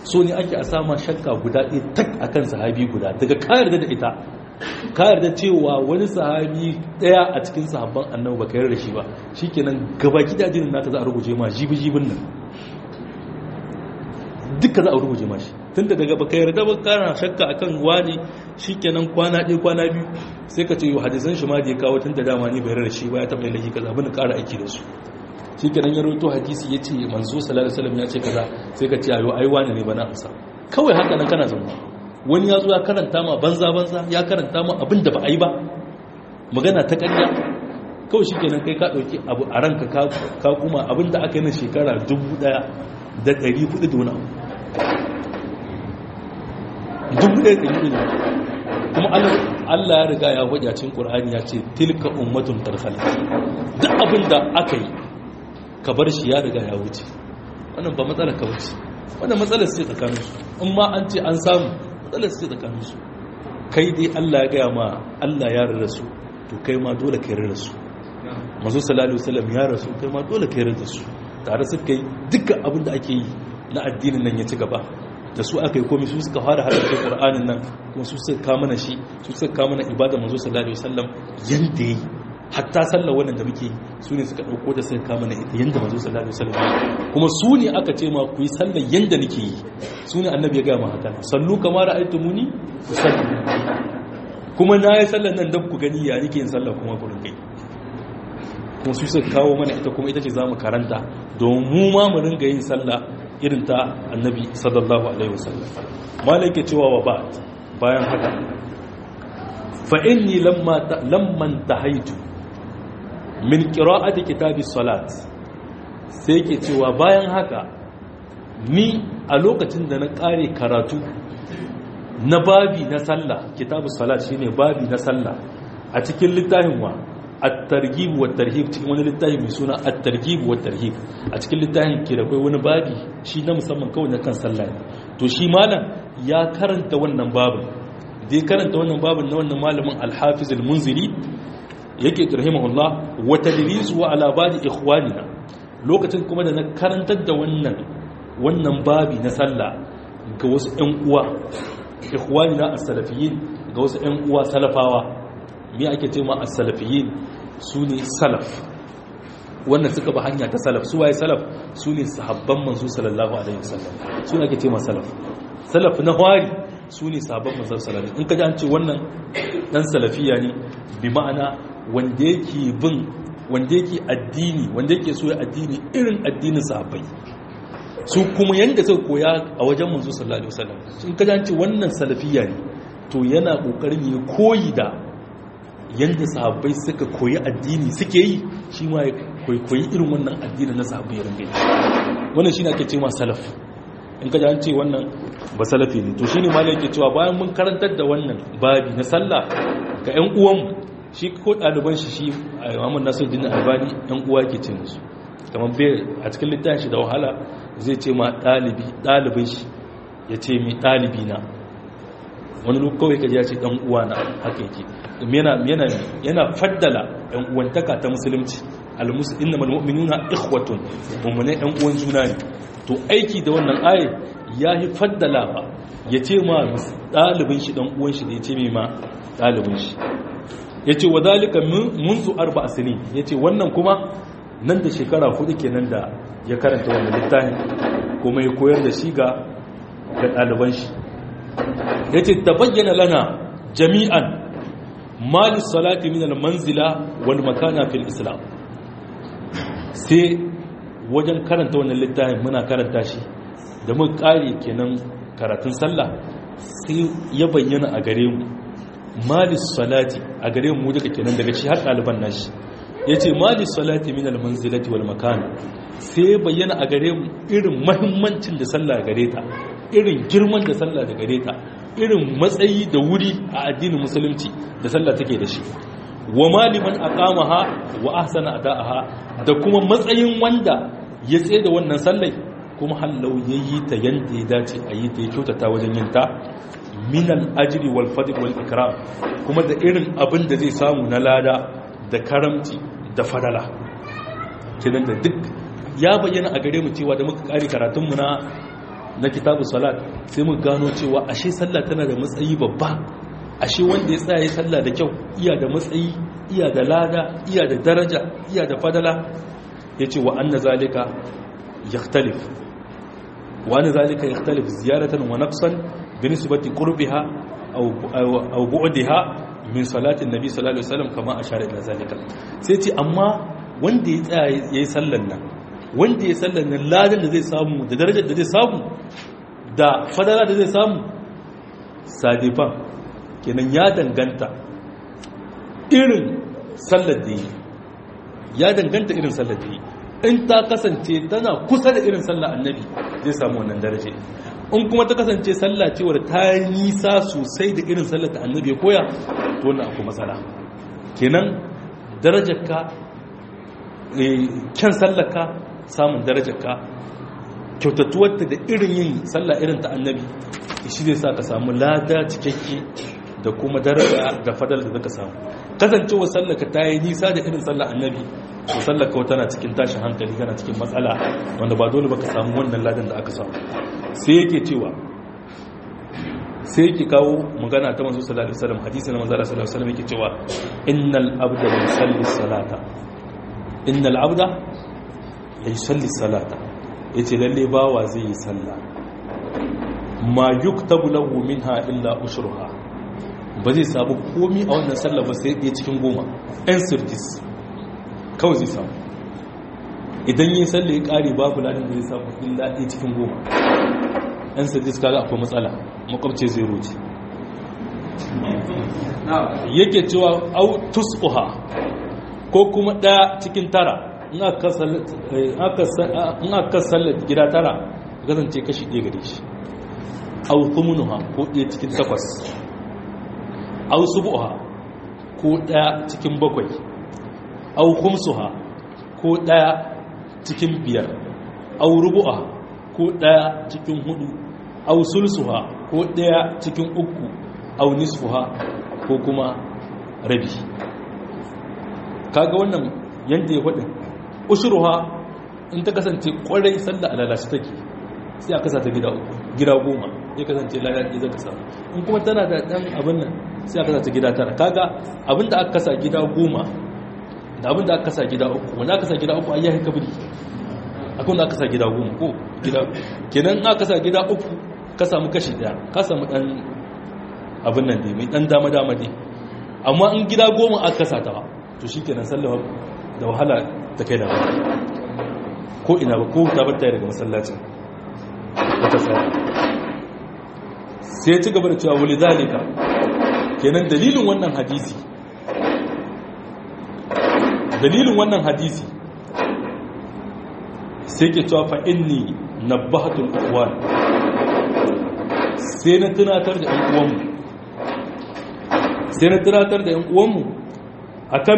so ne ake a sama shakka guda ɗaya tak akan sahabi guda daga kayar da ita kayar da cewa wani sahabi ɗaya a cikin sahabban annabi baka yarda shi ba shikenan gaba gidajen nata za a rubuce ma jibi jibin nan duka za a rubuce ma shi tun da daga baka yarda ba kana shakka akan wani shikenan kwana ɗaya kwana biyu sai ka ce yau hadisan shi ma da ya kawo tun da dama ni bai yarda shi ba ya taɓa yin kaza abin da ƙara aiki da su shi kenan ya roto hadisi ya ce manzo sallallahu alaihi wasallam ya ce kaza sai ka ce ayo ai wani ne bana amsa kawai haka nan kana zama wani ya zo ya karanta ma banza banza ya karanta ma abin da ba a yi ba magana ta ƙarya kawai shi kenan kai ka ɗauki abu a ranka ka kuma abin da aka yi na shekara dubu ɗaya da ɗari hudu da wani abu dubu ɗaya da ɗari hudu kuma Allah ya riga ya faɗi a cikin Qur'ani ya ce tilka ummatun tarfal duk abin da aka yi ka bar shi ya riga ya wuce wannan ba matsalar ka wuce wannan matsalar sai tsakanin su in ma an ce an samu matsalar sai tsakanin su kai dai Allah ya gaya ma Allah ya rarra su to kai ma dole kai rarra su manzo sallallahu alaihi wasallam ya rasu kai ma dole kai rarra su tare su kai dukkan abin da ake yi na addinin nan ya ci gaba da su aka yi komai su suka fara haɗa Qur'anin nan kuma su suka kama na shi su suka kama na ibada manzo sallallahu alaihi wasallam yanda yi hatta sallar wannan da muke su ne suka ɗauko da suka kama na ita yanda manzo sallallahu alaihi wasallam kuma su ne aka ce ma ku yi sallar yanda nake yi su ne annabi ya ga ma haka sallu kama ra'aytumuni sallu kuma na yi sallar nan dan ku gani ya nake yin sallar kuma ku rinkai kuma su suka kawo mana ita kuma ita ce zamu karanta don mu ma mu ringa yin sallah irin ta annabi sallallahu alaihi wasallam malai ke cewa wa ba bayan haka fa inni lamma lamman tahaitu min qira'ati kitabis salat sai ke cewa bayan haka ni a lokacin da na kare karatu na babi na sallah kitabus salat shine babi na sallah a cikin littafin wa at-targhib wa tarhib cikin wani littafi mai suna at-targhib wa tarhib a cikin littafin ke da kai wani babi shi na musamman kawai na kan sallah ne to shi malam ya karanta wannan babin da ya karanta wannan babin na wannan malamin al-hafiz al-munziri yake rahimahullah wa tadrisu wa ala badi ikhwanina lokacin kuma da na karantar da wannan wannan babi na sallah ga wasu ƴan uwa ikhwanina as-salafiyyin ga wasu ƴan uwa salafawa me ake ce ma as-salafiyyin su ne salaf wannan suka ba hanya ta salaf su waye salaf su ne sahabban manzo sallallahu alaihi wasallam su ne ake ce ma salaf salaf na hwari su ne sahabban manzo sallallahu alaihi in ka ji an ce wannan dan salafiya ne bi ma'ana wanda yake bin wanda yake addini wanda yake so ya addini irin addinin sahabbai su kuma yanda suka koya a wajen manzo sallallahu alaihi wasallam in ka ji an ce wannan salafiya ne to yana kokarin ya koyi da yadda sahabbai suka koyi addini suke yi shi ma ya koyi irin wannan addini na sahabbai ya ringa wannan shi ne ake ce ma salaf in ka an ce wannan ba salafi ne to shi ne malai yake cewa bayan mun karantar da wannan babi na sallah ga 'yan uwanmu shi ko ɗaliban shi shi a imamun nasir din albani 'yan uwa ke ce musu kamar bai a cikin littafin shi da wahala zai ce ma ɗalibi ɗalibin shi ya ce mai ɗalibi na wani lokaci kawai kaji ya ce ɗan uwa na haka yake yana faddala ‘yan uwantaka ta musulunci almusu inna malmu'minuna ikhwatun mummune ‘yan uwan juna ne to aiki da wannan ayi ya yi faddala ba ya ce ma ɗalibin shi ɗan uwan shi da ya ce mai ma ɗalibin shi ya ce wa zalika munzu arba asini ya ce wannan kuma nan da shekara hudu kenan da ya karanta wannan littafin kuma ya koyar da shi ga ɗaliban shi ya ce ta bayyana lana jami'an mali salati min almanzila wal makana fil islam sai wajen karanta wannan littafin muna karanta shi da mun kare kenan karatun sallah sai ya bayyana a gare mu mali salati a gare mu duka kenan daga shi har ɗaliban nashi ya ce mali salati min almanzilati wal makana sai ya bayyana a gare mu irin mahimmancin da sallah gare ta irin girman da sallah da gare ta irin matsayi da wuri a addinin musulunci da sallah take da shi wa maliman aqamaha wa ahsana ada'aha da kuma matsayin wanda ya tsaye da wannan sallai kuma hallau yayi ta yanda ya dace a yi ta ya kyautata wajen yin ta min al-ajri wal fadl wal ikram kuma da irin abin da zai samu na lada da karamci da fadala kenan da duk ya bayyana a gare mu cewa da muka kare karatun mu na na kitabu salat sai mu gano cewa ashe sallah tana da matsayi babba ashe wanda ya tsaya sallah da kyau iya da matsayi iya da lada iya da daraja iya da fadala yace wa anna zalika yakhtalif wa anna zalika yakhtalif ziyaratan wa naqsan binisbati qurbiha aw aw bu'daha min salatin nabi sallallahu alaihi wasallam kama ashara ila zalika sai ce amma wanda ya tsaya yayi sallan nan wanda ya sallan nan ladan da zai samu da darajar da zai samu da fadala da zai samu sadifan kenan ya danganta irin sallar da yi ya danganta irin sallar da yi in ta kasance tana kusa da irin sallar annabi zai samu wannan daraje in kuma ta kasance sallah cewar ta nisa sosai da irin sallar da annabi ya koya to wannan akwai matsala kenan darajarka kyan sallarka samun darajarka kyautatuwarta da irin yin sallah irin ta annabi shi zai sa ka samu lada cikakke da kuma daraja da fadal da zaka samu kasancewa sallaka ta yi nisa da irin sallar annabi to sallaka wata na cikin tashin hankali tana cikin matsala wanda ba dole baka samu wannan ladan da aka samu sai yake cewa sai yake kawo magana ta manzo sallallahu alaihi wasallam hadisi na manzo sallallahu alaihi wasallam yake cewa innal abda la yusalli salata innal abda la yusalli salata yace lalle bawa zai yi sallah ma yuktabu lahu minha illa ushruha ba zai samu komi a wannan sallah ba sai ɗaya cikin goma ɗan sirtis kawai zai samu idan yi sallah ya ƙare babu ladin da zai samu illa ɗaya cikin goma ɗan sirtis kaga akwai matsala makwabce zai roce yake cewa au tus'uha ko kuma ɗaya cikin tara in aka sallar gida tara kasance kashi ɗaya gare shi au thumunuha ko ɗaya cikin takwas au subuha ko ɗaya cikin bakwai au khumsuha ko ɗaya cikin biyar au rubu'a ko ɗaya cikin hudu au sulsuha ko ɗaya cikin uku au nisfuha ko kuma rabi kaga wannan yadda ya faɗin ushuruha in ta kasance ƙwarai sallah a lalace take sai a kasa ta gida uku gida goma ya kasance lalace zaka samu in kuma tana da ɗan abin nan sai aka kasa gida tara kaga abin da aka kasa gida goma da abin da aka kasa gida uku wanda aka kasa gida uku ayyahin kabiri akwai da aka kasa gida goma ko gida kenan aka kasa gida uku ka samu kashi daya ka samu dan abin nan ne mai dan dama dama ne amma in gida goma aka kasa ta to shikenan sallawa da wahala ta kai da ba ko ina ba ko ta bar ta daga masallacin wata sai sai ci gaba da cewa wuli zalika kenan dalilin wannan hadisi dalilin wannan hadisi sai ke cewa fa inni nabbahatul ikhwan sai na tunatar da ƴan uwanmu sai na tunatar da ƴan uwanmu akan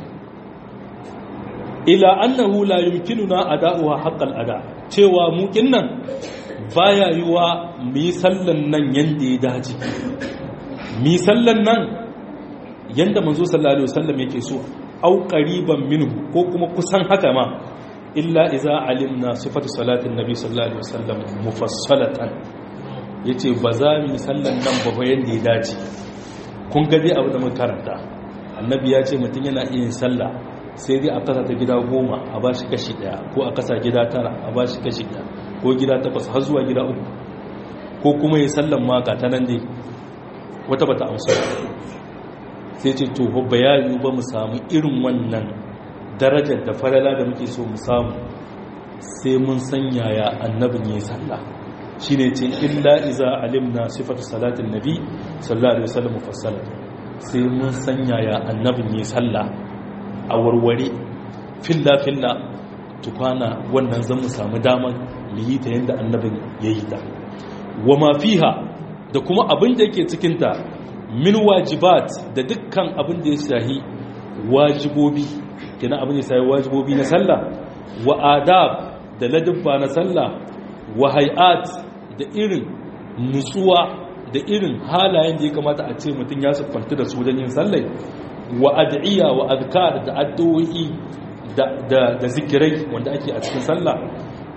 ila annahu la yumkinuna ada'uha haqqal ada cewa mu kinnan baya yiwa mu yi sallan nan yanda ya dace mi sallan nan yanda manzo sallallahu alaihi wasallam yake so au qariban minhu ko kuma kusan haka ma illa iza alimna sifatu salatin nabi sallallahu alaihi wasallam mufassalatan yace ba za mu sallan nan ba yanda ya dace kun ga dai abu da mun karanta annabi ya ce mutum yana iya sallah sai dai a kasa ta gida goma a ba shi kashi daya ko a kasa gida tara a ba shi kashi daya ko gida takwas har zuwa gida uku ko kuma ya sallan ma ga ta nan dai wata bata amsa sai ce to bayani ba mu samu irin wannan darajar da falala da muke so mu samu sai mun sanya ya annabin yi sallah shine ce illa iza alimna sifatu salatin nabi sallallahu alaihi wasallam mufassala sai mun sanya ya annabin yi sallah a warware filla filla tukwana wannan zan mu samu daman mu yi ta yadda annabin ya yi ta wa ma fiha da kuma abin da yake cikinta min wajibat da dukkan abin da ya shahi wajibobi kina abin da ya shahi wajibobi na sallah wa adab da ladabba na sallah wa hay'at da irin nutsuwa da irin halayen da ya kamata a ce mutum ya siffanta da su don yin sallai wa ad'iya wa azkar da addu'o'i da da zikirai wanda ake a cikin sallah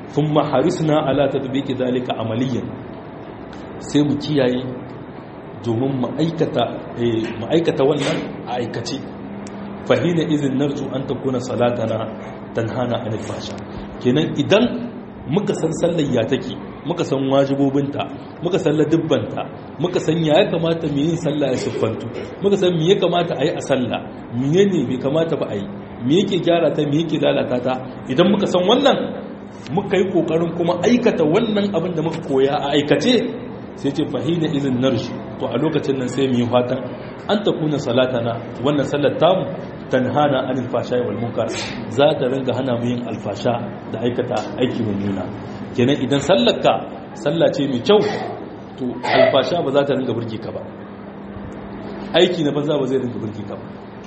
thumma harisna ala tadbiqi zalika amaliyan sai mu kiyaye domin mu aikata mu aikata wannan a aikace fahina izin narju an takuna salatana tanhana anil fasha kenan idan muka san sallar ya take muka san wajibobinta muka san ladubbanta muka san ya kamata mu yin sallah ya siffantu muka san me ya kamata a yi a sallah miye ne bai kamata ba a yi me yake gyara ta me yake lalata ta idan muka san wannan muka yi kokarin kuma aikata wannan abin da muka koya a aikace sai ce fahina izin narshi to a lokacin nan sai mu yi fatan an ta kuna salatana wannan sallar tamu tanhana anil fasha wal munkar za ta ringa hana mu yin alfasha da aikata aiki mummuna kenan idan sallarka sallah ce mai kyau to alfasha ba za ta ringa burge ka ba aiki na banza ba zai ringa burge ka ba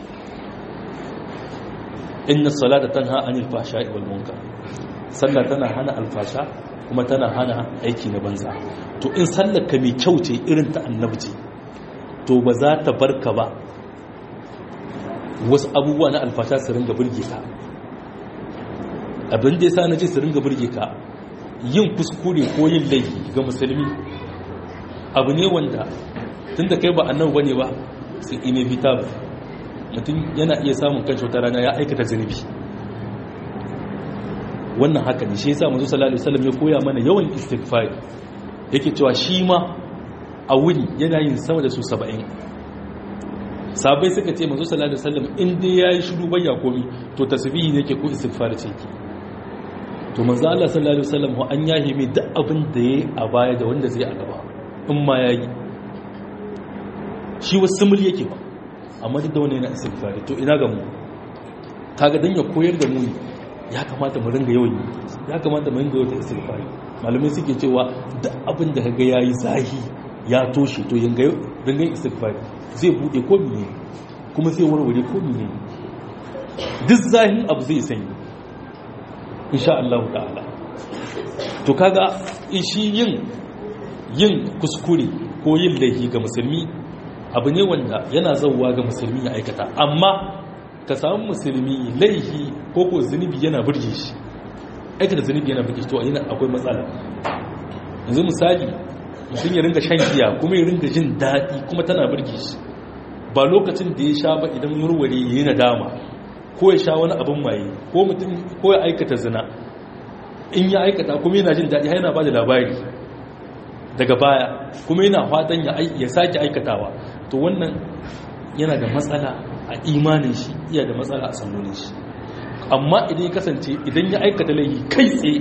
inna salata tanha anil fasha wal munkar sallah tana hana alfasha kuma tana hana aiki na banza to in sallarka mai kyau ce irin ta annabi ce to ba za ta barka ba wasu abubuwa na alfasha su ringa burge ka abin da ya sa na ce su ringa burge ka yin kuskure ko yin laifi ga musulmi abu ne wanda tun da kai ba annabi bane ba su inevitable mutum yana iya samun kan wata rana ya aikata zunubi wannan haka ne shi yasa manzo sallallahu alaihi wasallam ya koya mana yawan istighfar yake cewa shi ma a wuni yana yin sama da su 70 sabai suka ce manzo sallallahu alaihi wasallam in dai yayi shiru bayya komi to tasbihi ne yake ko istighfar ce yake to manzo Allah sallallahu alaihi wasallam an yahi mai duk abin da yayi a baya da wanda zai a gaba in ma yayi shi wasu mul yake ba amma duk da wani yana istighfar to ina ga mu kaga dan ya koyar da mu ya kamata mu ringa yawan yi ya kamata mu ringa yawan istighfar malamai suke cewa duk abin da kaga yayi zahi ya toshe to yanga ringa istighfar zai bude ko mene kuma zai warware ko mene duk zahin abu zai sanyi insha Allah ta'ala to kaga shi yin yin kuskure ko yin laifi ga musulmi abu ne wanda yana zauwa ga musulmi ya aikata amma ka samu musulmi laifi ko ko zunubi yana burge shi aikata zunubi yana burge shi to yana akwai matsala yanzu misali mutum ya ringa shan giya kuma ya ringa jin daɗi kuma tana burge shi ba lokacin da ya sha ba idan murware ya yi nadama ko ya sha wani abin maye ko mutum ko ya aikata zina in ya aikata kuma yana jin daɗi yana ba da labari daga baya kuma yana fatan ya sake aikatawa to wannan yana da matsala a imanin shi iya da matsala a sannonin shi amma idan ya kasance idan ya aikata laifi kai tsaye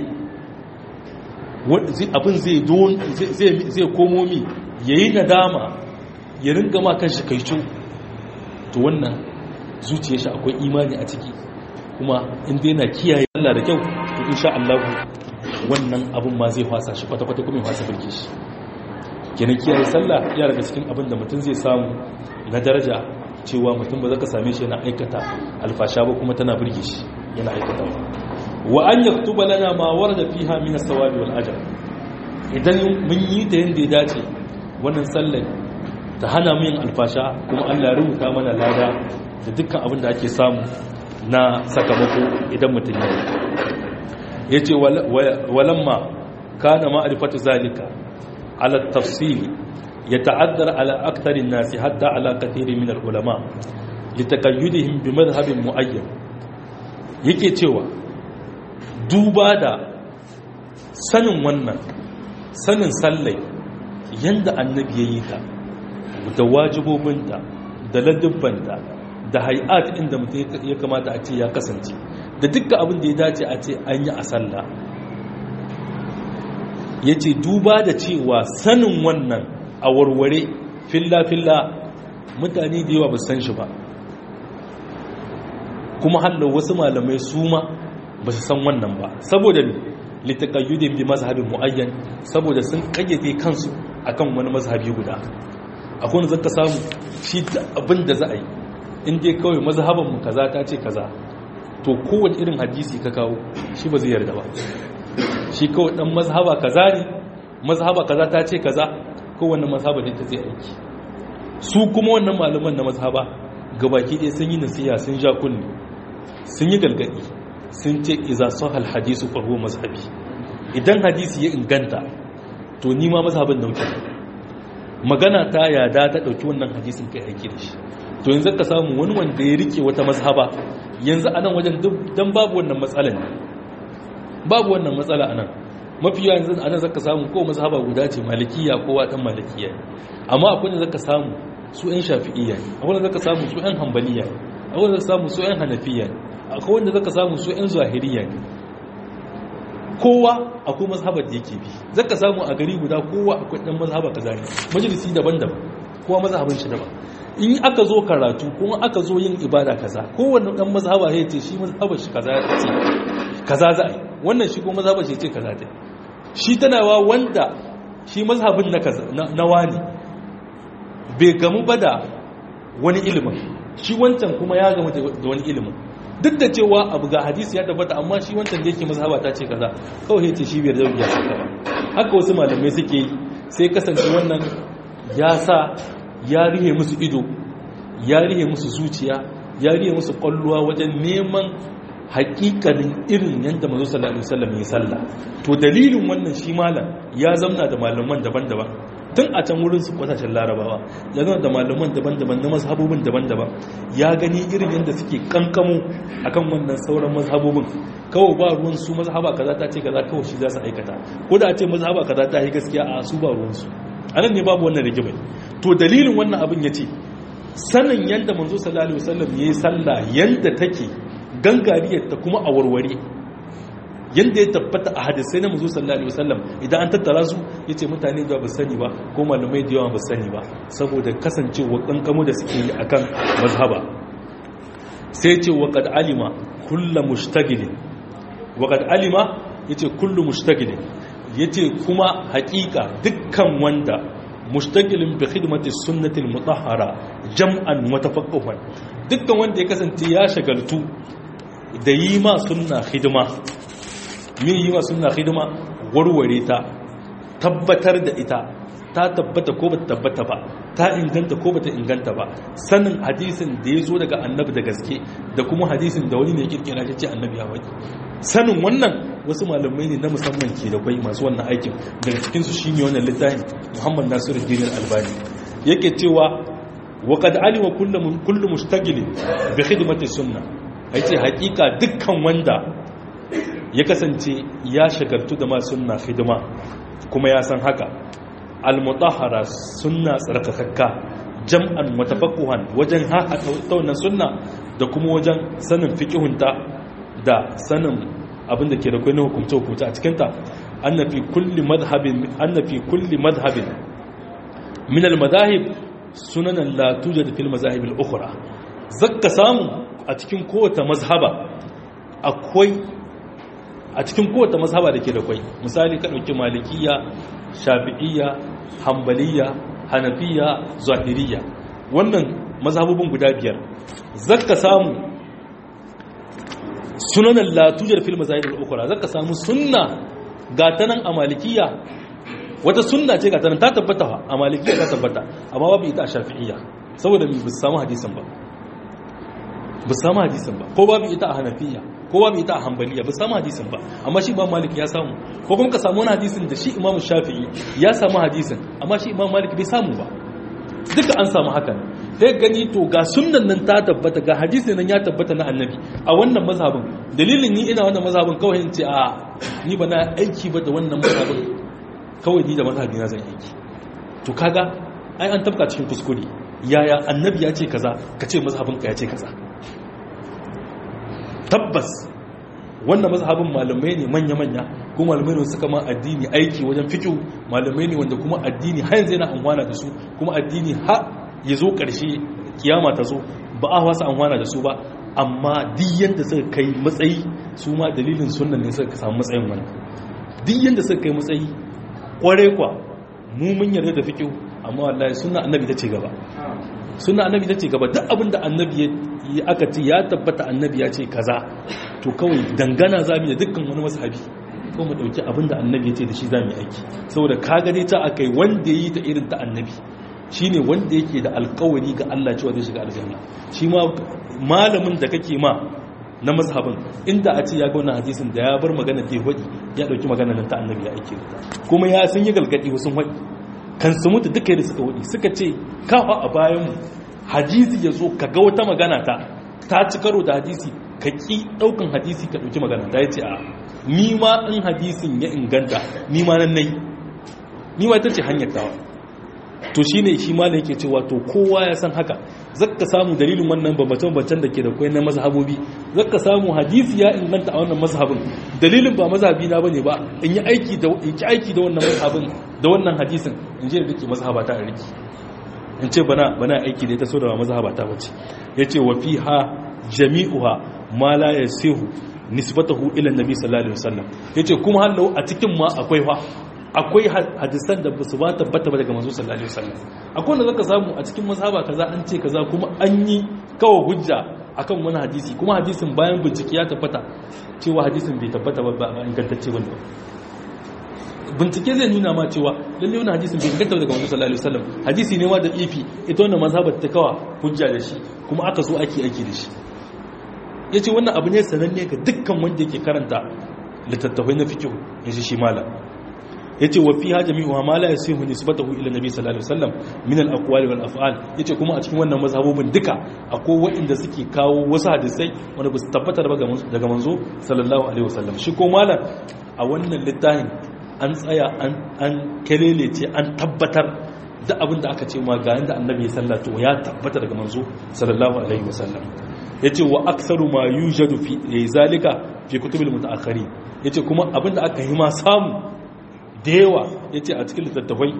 abin zai komo mi ya yi nadama ya ringa ma kan shi kaicu to wannan zuciya shi akwai imani a ciki kuma inda yana kiyaye Allah da kyau to insha Allah wannan abin ma zai fasa shi kwata-kwata kuma ya fasa birke shi kenan kiyaye sallah ya daga cikin abin da mutum zai samu na daraja cewa mutum ba za ka same shi yana aikata alfasha ba kuma tana birge shi yana aikata wa an yaktuba lana ma warada fiha min as-sawabi wal ajr idan mun yi ta yanda ya dace wannan sallar ta hana mu yin alfasha kuma Allah ya rubuta mana lada da dukkan abin da ake samu na sakamako idan mutum ya yi yace walamma kana ma'rifatu zalika ala tafsil يتعذر على أكثر الناس حتى على كثير من العلماء لتقيدهم بمذهب معين yake cewa duba da sanin wannan sanin sallai yanda annabi ya yi ta da wajibobinta da ladubbanta da hay'at inda mutum ya kamata a ce ya kasance da dukkan abin da ya dace a ce an yi a sallah ya ce duba da cewa sanin wannan a warware filla-filla mutane da yawa ba san shi ba kuma hallar wasu malamai su ma ba su san wannan ba saboda litakayyudin bi mazhabin mu'ayyan saboda sun kayyade kansu akan wani mazhabi guda akwai wanda zaka samu shi da abin da za a yi in dai kawai mazhaban mu kaza ta ce kaza to kowane irin hadisi ka kawo shi ba zai yarda ba shi kawai dan mazhaba kaza ne mazhaba kaza ta ce kaza kowane mazhaba ne ta zai aiki su kuma wannan malaman na mazhaba gabaki ɗaya sun yi nasiya sun ja kunni sun yi galgadi sun ce iza sahal hadisu farko mazhabi idan hadisi ya inganta to ni ma mazhabin dauke magana ta yada ta dauki wannan hadisin kai aiki da shi to yanzu ka samu wani wanda ya rike wata mazhaba yanzu a nan wajen dan babu wannan matsalan babu wannan matsala a nan mafi yawa yanzu a nan zaka samu ko mazhaba guda ce malikiya kowa dan malikiya amma akwai da zaka samu su yan shafi'iyya ne akwai da zaka samu su yan hanbaliya ne akwai da zaka samu su yan hanafiya ne akwai wanda zaka samu su yan zahiriya ne kowa akwai mazhabar da yake bi zaka samu a gari guda kowa akwai dan mazhaba kaza ne majalisi daban-daban kowa mazhabin shi daban in aka zo karatu kuma aka zo yin ibada kaza kowanne dan mazhaba ya ce shi mazhabar shi kaza ya ce kaza za a yi wannan shi kuma mazhabar shi ce kaza ta shi tana wa wanda shi mazhabin na kaza na wani bai gamu ba da wani ilimin shi wancan kuma ya gamu da wani ilimin duk da cewa abu ga hadisi ya tabbata amma shi wancan da yake mazhaba ta ce kaza kawai ya ce shi biyar zauya su ba haka wasu malamai suke yi sai kasance wannan ya sa ya rihe musu ido ya rihe musu zuciya ya rihe musu kwalluwa wajen neman hakikanin irin yadda mazu sallallahu alaihi wasallam ya salla to dalilin wannan shi malam ya zamna da malaman daban-daban tun a can wurin su kwasashen larabawa ya zama da malaman daban-daban na mazhabobin daban-daban ya gani irin yadda suke kankamo akan wannan sauran mazhabobin kawai ba ruwan su mazhaba kaza ta ce kaza kawai shi za su aikata ko da a ce mazhaba kaza ta yi gaskiya a su ba ruwan su anan ne babu wannan rigimai to dalilin wannan abin ya ce sanin yadda manzo sallallahu alaihi wasallam ya yi sallah yadda take gangariyar ta kuma a warware yadda ya tabbata a hadisai na manzo sallallahu alaihi wasallam idan an tattara su yace mutane da ba sani ba ko malamai da yawa ba sani ba saboda kasancewa kankamo da suke yi akan mazhaba sai ce wa qad alima kullu mushtagilin wa qad alima yace kullu mushtagilin yace kuma hakika dukkan wanda mushtagilin bi khidmati sunnatil mutahhara jam'an wa tafaqquhan dukkan wanda ya kasance ya shagaltu da yi ma sunna hidima me yi ma sunna hidima warware ta tabbatar da ita ta tabbata ko bata tabbata ba ta inganta ko bata inganta ba sanin hadisin da ya zo daga annabi da gaske da kuma hadisin da wani ne kirkira ce annabi ya waki sanin wannan wasu malamai ne na musamman ke da kwai masu wannan aikin daga cikinsu shi ne wannan littafin muhammad nasiru dinin albani yake cewa wa qad alima kullu mushtagilin bi khidmati sunna yace hakika dukkan wanda ya kasance ya shagaltu da ma sunna hidima kuma ya san haka al-mutahhara sunna tsarkakakka jam'an mutafaqquhan wajen ha ta wannan sunna da kuma wajen sanin fiqihunta da sanin abin da ke da kwai na hukumce-hukumce a cikinta annafi kulli madhabin annafi kulli madhabin min al-madahib sunanan la tujad fil mazahib al-ukhra zakka samu a cikin kowace mazhaba akwai a cikin kowace mazhaba da ke da kwai misali ka dauki malikiya shafi'iyya hanbaliya hanafiya zahiriya wannan mazhabobin guda biyar zakka samu sunanan latujar fil mazahib al-ukhra zaka samu sunna gatanan a malikiya wata sunna ce gatanan ta tabbata a malikiya ta tabbata amma babu ita a shafi'iyya saboda bi bis samu hadisin ba bis samu hadisin ba ko babu ita a hanafiya ko babu ita a hanbaliya bis samu hadisin ba amma shi imam malik ya samu ko kuma ka samu wani hadisin da shi imam shafi'i ya samu hadisin amma shi imam malik bai samu ba duka an samu haka ne sai gani to ga sunnan nan ta tabbata ga hadisi nan ya tabbata na annabi a wannan mazhabin dalilin ni ina wannan mazhabin kawai in ce a ni ba na aiki ba da wannan mazhabin kawai ni da mazhabi na zan aiki to kaga ai an tabka cikin kuskure yaya annabi ya ce kaza ka ce mazhabin ka ya ce kaza tabbas wannan mazhabin malamai ne manya-manya kuma malamai ne suka ma addini aiki wajen fikihu malamai ne wanda kuma addini har yanzu yana amfana da su kuma addini har ya zo ƙarshe kiyama ta zo ba a wasa amfana da su ba amma duk yanda suka kai matsayi su ma dalilin sunan ne suka samu matsayin wani duk yanda suka kai matsayi kware kwa mu mun yarda da fikihu amma wallahi sunna annabi ta ce gaba sunna annabi ta ce gaba duk abin da annabi ya aka ce ya tabbata annabi ya ce kaza to kawai dangana zamu da dukkan wani mazhabi ko mu dauki abin da annabi ya ce da shi zamu yi aiki saboda ka gane ta akai wanda yi ta irin ta annabi shine wanda yake da alkawari ga Allah cewa zai shiga aljanna shi ma malamin da kake ma na mazhabin inda a ce ya ga wannan hadisin da ya bar magana da ya hudi ya dauki magana nan ta annabi ya aike da kuma ya sun yi galgadi sun hudi kan su mutu duka da suka hudi suka ce kafa a bayan mu hadisi ya zo ka ga wata magana ta ta ci karo da hadisi ka ki daukan hadisi ka dauki magana ta yace a ni ma in hadisin ya inganta ni ma nan nayi ni ma ita ce hanyar tawa to shi ne shi malam yake cewa to kowa ya san haka zaka samu dalilin wannan bambance-bambancen da ke da kwai na mazhabobi zaka samu hadisi ya inganta a wannan mazhabin dalilin ba mazhabi na bane ba in yi aiki da in ki aiki da wannan mazhabin da wannan hadisin in je da dake mazhaba ta riki in ce bana bana aiki da ita so da ba mazhaba ta bace yace wa fiha jami'uha ma la yasihu nisbatahu ila nabi sallallahu alaihi wasallam yace kuma hallau a cikin ma akwai fa akwai hadisan da ba su ba tabbata ba daga manzo sallallahu alaihi wasallam akwai wanda zaka samu a cikin mazhaba kaza an ce kaza kuma an yi kawo hujja akan wani hadisi kuma hadisin bayan bincike ya tabbata cewa hadisin bai tabbata ba ba ingantacce bane ba bincike zai nuna ma cewa lalle wani hadisin bai inganta daga manzo sallallahu alaihi wasallam hadisi ne ma da ifi ita wannan mazhabar ta kawa hujja da shi kuma aka so ake aiki da shi yace wannan abu ne sananne ga dukkan wanda yake karanta littattafai na fiqh yace shi malam yace wa fiha jami'u ma la yasihu nisbatuhu ila nabi sallallahu alaihi wasallam min al-aqwali wal af'al yace kuma a cikin wannan mazhabobin duka akwai waɗanda suke kawo wasu hadisai wanda ba su tabbatar ba daga manzo sallallahu alaihi wasallam shi ko malam a wannan littafin an tsaya an an kelelece an tabbatar da abin da aka ce ma ga yanda annabi ya sallatu ya tabbata daga manzo sallallahu alaihi wasallam yace wa aktsaru ma yujadu fi zalika fi kutubil mutaakhirin yace kuma abin da aka yi ma samu da yawa ya ce a cikin littattafai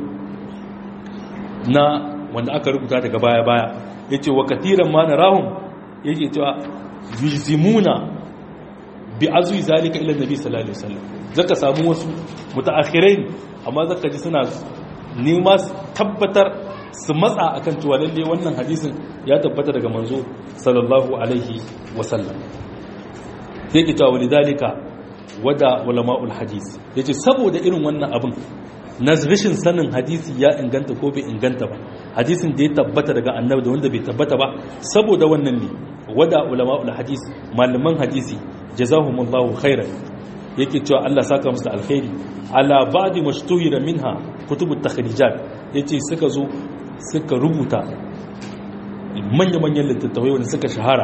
na wanda aka rubuta daga baya-baya ya ce wa katiran ma na rahun ya ce cewa yuzimuna bi azuyi zalika ila nabi sallallahu alaihi wasallam zaka samu wasu mutaakhirai amma zaka ji suna nema tabbatar su matsa akan cewa lalle wannan hadisin ya tabbata daga manzo sallallahu alaihi wasallam yake cewa walidhalika wada ulama'ul hadis yace saboda irin wannan abin na rashin sanin hadisi ya inganta ko bai inganta ba hadisin da ya tabbata daga annabi da wanda bai tabbata ba saboda wannan ne wada ulama'ul hadis malaman hadisi jazahumullahu khairan yake cewa Allah saka musu da alkhairi ala ba'di mashtuhira minha kutubut takhrijat yace suka zo suka rubuta manya-manyan littattafai wanda suka shahara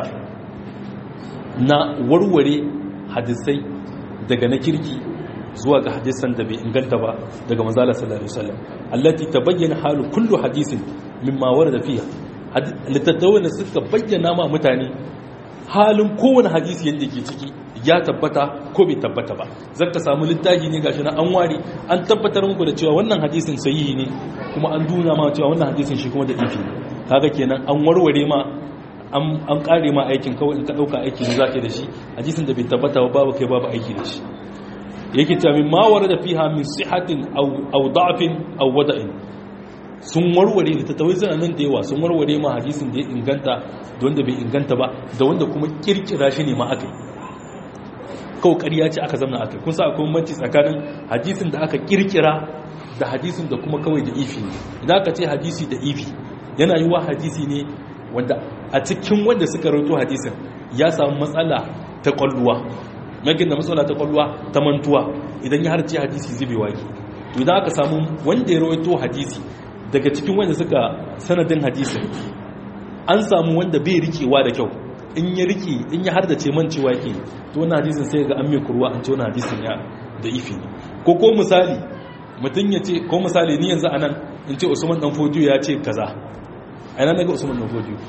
na warware hadisai daga na kirki zuwa ga hadisan da bai inganta ba daga manzala sallallahu alaihi wasallam allati tabayyana halu kullu hadisin mimma warada fiha littattafai da suka bayyana ma mutane halin kowane hadisi yadda ke ciki ya tabbata ko bai tabbata ba zan ka samu littafi ne gashi na an ware an tabbatar muku da cewa wannan hadisin sahihi ne kuma an duna ma cewa wannan hadisin shi kuma da ifi kaga kenan an warware ma an kare ma aikin kawai in ka dauka aiki ne zaka da shi hadisin da bai tabbata ba babu kai babu aiki da shi yake ta min ma warada fiha min sihatin aw aw da'fin aw wada'in sun warware da tattawai suna nan da yawa sun warware ma hadisin da ya inganta da wanda bai inganta ba da wanda kuma kirkira shi ne ma aka yi kawai ƙarya ce aka zama aka kun sa akwai bambanci tsakanin hadisin da aka kirkira da hadisin da kuma kawai da ifi ne idan aka ce hadisi da ifi yana yi wa hadisi ne wanda a cikin wanda suka rauto hadisin ya samu matsala ta kwalluwa magin da matsala ta kwalluwa ta mantuwa idan ya harce hadisi zubewa ke to idan aka samu wanda ya rawaito hadisi daga cikin wanda suka sanadin hadisin an samu wanda bai rikewa da kyau in ya rike in ya hardace mancewa yake to wannan hadisin sai ga an mai kurwa an ce wannan hadisin ya da ifi ne ko ko misali mutum ya ce ko misali ni yanzu anan in ce Usman dan Fodiyo ya ce kaza a yana daga Usman dan Fodiyo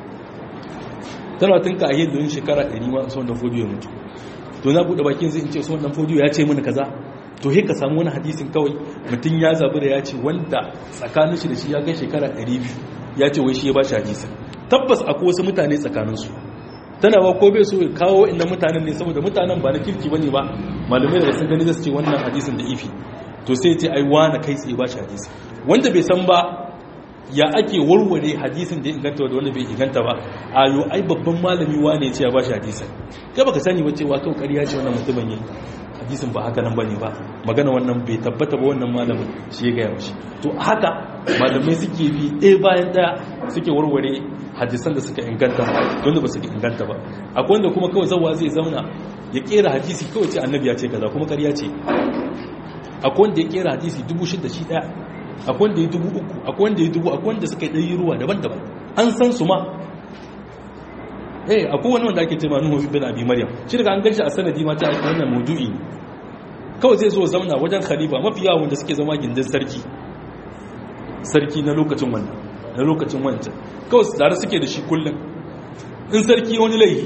tana tun ka ayyar don shekara 100 ma Usman dan Fodiyo ya mutu to na bude bakin zai in ce Usman dan Fodiyo ya ce mini kaza to he ka samu wani hadisin kawai mutum ya zabi da ya ce wanda tsakanin shi da shi ya kai shekara 200 ya ce wai shi ya ba shi hadisin tabbas akwai wasu mutane tsakaninsu tana ba ko bai so ya kawo inda mutanen ne saboda mutanen ba na kirki bane ba malamai da sun gani zasu ce wannan hadisin da ifi to sai ce ai wani kai tsaye ba shi hadisi wanda bai san ba ya ake warware hadisin da ya inganta da wanda bai inganta ba a yo ai babban malami wane ya ce ya ba shi hadisin kai baka sani ba cewa kawai ƙarya ce wannan mutumin yi hadisin ba haka nan bane ba magana wannan bai tabbata ba wannan malamin shi ya gaya mashi to haka malamai suke bi ɗaya bayan ɗaya suke warware hadisan da suka inganta wanda ba su inganta ba akwai wanda kuma kawai zawa zai zauna ya kera hadisi kawai ce annabi ya ce kaza kuma ƙarya ce akwai wanda ya kera hadisi dubu shida shi ɗaya akwai wanda ya dubu uku akwai wanda ya dubu akwai wanda suka yi ɗari ruwa daban-daban an san su ma eh akwai wani wanda ake ce ma nuhu bin abi maryam shi daga an ganshi a sanadi ma ta wannan maudu'i ne kawai zai zo zauna wajen khalifa mafi yawan wanda suke zama gindin sarki sarki na lokacin wannan na lokacin wancan kawai su tare suke da shi kullum in sarki wani laifi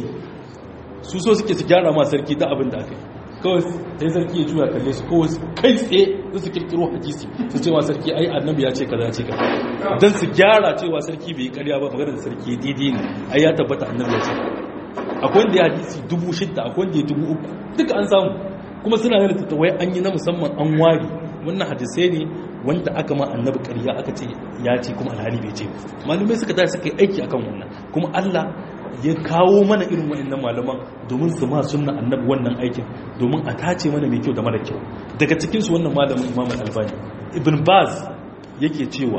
su so suke su gyara ma sarki ta abin da aka yi kawai sai sarki ya juya kalle su kawai kai tsaye su su kirkiro hadisi su cewa sarki ai annabi ya ce kaza ce kaza don su gyara cewa sarki bai yi karya ba magana da sarki daidai ne ai ya tabbata annabi ya ce akwai wanda ya hadisi dubu shidda akwai wanda ya dubu uku duka an samu kuma suna da littattafai an yi na musamman an ware wannan hadisai ne wanda aka ma annabi ƙarya aka ce ya ce kuma alhali bai ce malumai suka tashi suka yi aiki akan wannan kuma Allah ya kawo mana irin wa'annan malaman domin su ma sunna annabi wannan aikin domin a tace mana mai kyau da mara kyau daga cikin su wannan malamin Imam Al-Albani Ibn Baz yake cewa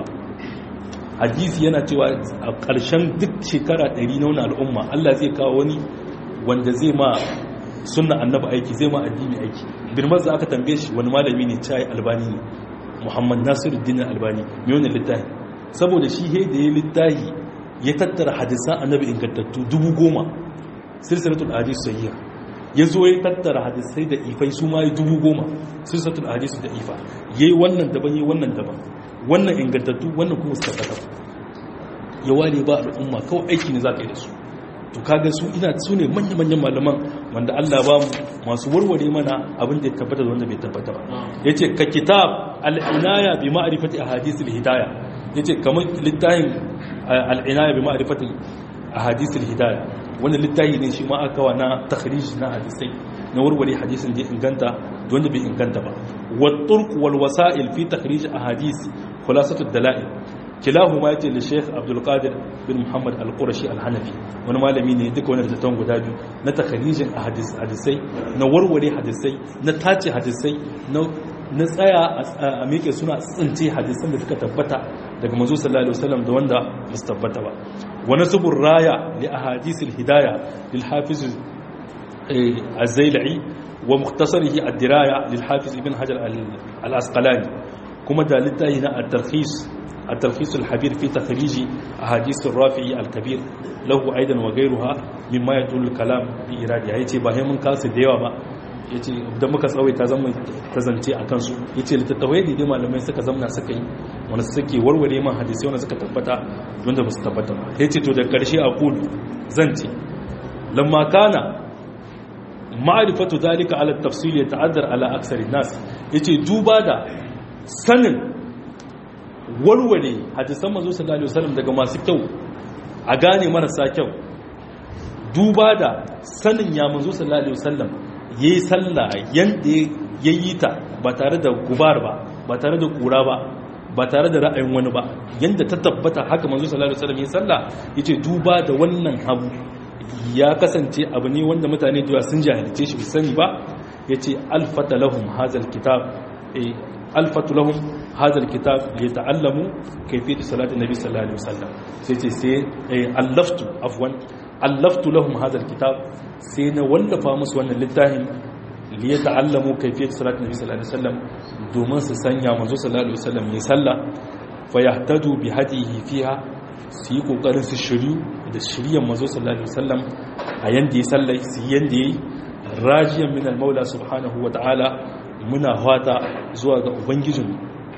hadisi yana cewa a ƙarshen duk shekara 100 na wannan al'umma Allah zai kawo wani wanda zai ma sunna annabi aiki zai ma addini aiki Ibn Baz aka tambaye shi wani malami ne cai Albani ne Muhammad Nasiruddin Albani mai wannan littafi saboda shi he da ya littafi ya tattara hadisan annabi ingantattu dubu goma silsilatul hadis sahiha ya zo ya tattara hadisai da ifai su ma yi dubu goma silsilatul hadis da ifa yayi wannan daban yayi wannan daban wannan ingantattu wannan kuma suka tabbata ya ware ba al'umma kawai aiki ne za ka yi da su to kaga su ina su ne manya-manyan malaman wanda Allah ba mu masu warware mana abin da ya tabbata da wanda bai tabbata ba yace ka kitab al-inaya bi ma'rifati ahadith al-hidayah yace kamar littafin al-inaya bi ma'rifati ahadith al-hidayah wannan littafi ne shi ma aka wa na takhrij na hadisai na warware hadisin da inganta da wanda bai inganta ba wa turq wal wasa'il fi takhrij ahadith khulasatu ad-dalail kilahuma yace da Sheikh Abdul Qadir bin Muhammad Al-Qurashi Al-Hanafi wani malami ne duka wani da guda biyu na takharijin hadisai na warware hadisai na tace hadisai na tsaya a miƙe suna tsince hadisan da suka tabbata daga manzo sallallahu alaihi wasallam da wanda ba su tabbata ba wa nasbur raya li ahadithil hidaya lil hafiz az-zailai wa mukhtasarihi ad-diraya lil hafiz ibn hajar al-asqalani kuma da littafi na at-tarkhis التلخيص الحبير في تخريج أحاديث الرافعي الكبير له أيضا وغيرها مما يدل الكلام بإرادة yace ba mun kasu da yawa ba yace idan muka tsawaita zan ta zance a kansu yace littattafai da dai malamai suka zamna suka yi wanda suke warware man hadisi wanda suka tabbata wanda ba su tabbata ba yace to da karshe a kulu zan ce lamma kana ma'rifatu dalika ala tafsil yata'addar ala aksari nas yace duba da sanin warware hadisan manzo sallallahu alaihi wasallam daga masu kyau a gane marasa kyau duba da sanin ya manzo sallallahu alaihi wasallam yayi sallah yanda yayi ta ba tare da gubar ba ba tare da kura ba ba tare da ra'ayin wani ba yanda ta tabbata haka manzo sallallahu alaihi wasallam yayi sallah yace duba da wannan abu ya kasance abu ne wanda mutane da sun jahilce shi sani ba yace alfata lahum hazal kitab alfatu lahum hadha alkitab liyata'allamu kayfiyat salati nabi sallallahu alaihi wasallam sai ce sai allaftu afwan allaftu lahum hadha alkitab sai na wallafa musu wannan littafin liyata'allamu kayfiyat salati nabi sallallahu alaihi wasallam domin su sanya manzo sallallahu alaihi wasallam ya salla fa yahtadu bi hadihi fiha su yi kokarin su shiryu da shiryan manzo sallallahu alaihi wasallam a yanda ya sallai su yanda yayi rajiyan min al-maula subhanahu wa ta'ala muna fata zuwa ga ubangijin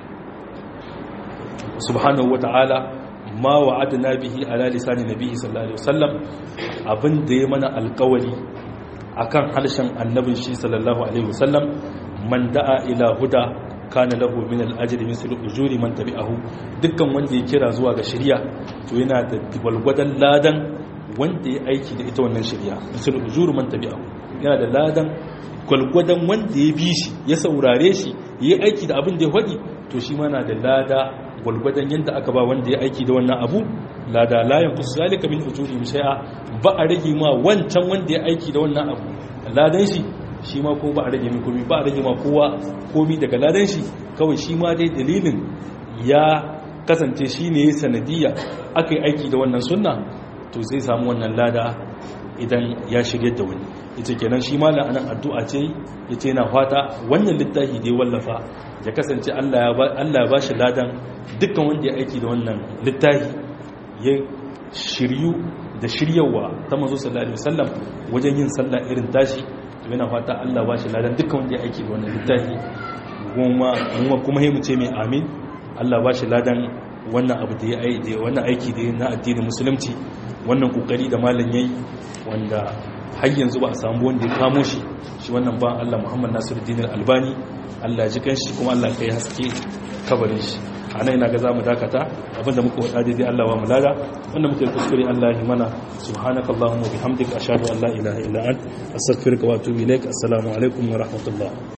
subhanahu wata'ala ma wa'adna bihi ala lisani nabihi sallallahu alaihi wasallam abin da ya mana alkawari akan harshen annabin shi sallallahu alaihi wasallam man da'a ila huda kana lahu min al-ajri mislu ujuri man tabi'ahu dukkan wanda ya kira zuwa ga shari'a to yana da walgwadan ladan wanda ya aiki da ita wannan shari'a mislu ujuri man tabi'ahu yana da ladan gwalgwadon wanda ya bi shi ya saurare shi ya yi aiki da abin da ya faɗi to shi mana da lada gwalgwadon yadda aka ba wanda ya aiki da wannan abu lada layan kusa zalika min ujuri shay'a ba a rage ma wancan wanda ya aiki da wannan abu ladan shi shi ma ko ba a rage mai komi ba a rage ma kowa komi daga ladan shi kawai shi ma dai dalilin ya kasance shi ne sanadiyya aka yi aiki da wannan sunna to zai samu wannan lada idan ya shirye da wani ita kenan shi malam anan addu'a ce yace yana fata wannan littafi da ya wallafa ya kasance Allah ya ba shi ladan dukkan wanda ya aiki da wannan littafi ya shiryu da shiryawa ta manzo sallallahu alaihi wasallam wajen yin sallah irin tashi to yana fata Allah ba shi ladan dukkan wanda ya aiki da wannan littafi kuma kuma kuma mu ce mai amin Allah ba shi ladan wannan abu da ya aiki wannan aiki da na addinin musulunci wannan kokari da malam yayi wanda har yanzu ba a samu wanda ya kamo shi shi wannan ba Allah Muhammad Nasiruddin Albani Allah ya ji kanshi kuma Allah kai haske kabarin shi a nan ina ga zamu dakata abinda muka wada daidai Allah wa mulada wanda muka yi kuskure Allah ya mana subhanakallahumma bihamdika ashhadu an la ilaha illa ant astaghfiruka wa atubu ilaik assalamu alaikum wa rahmatullah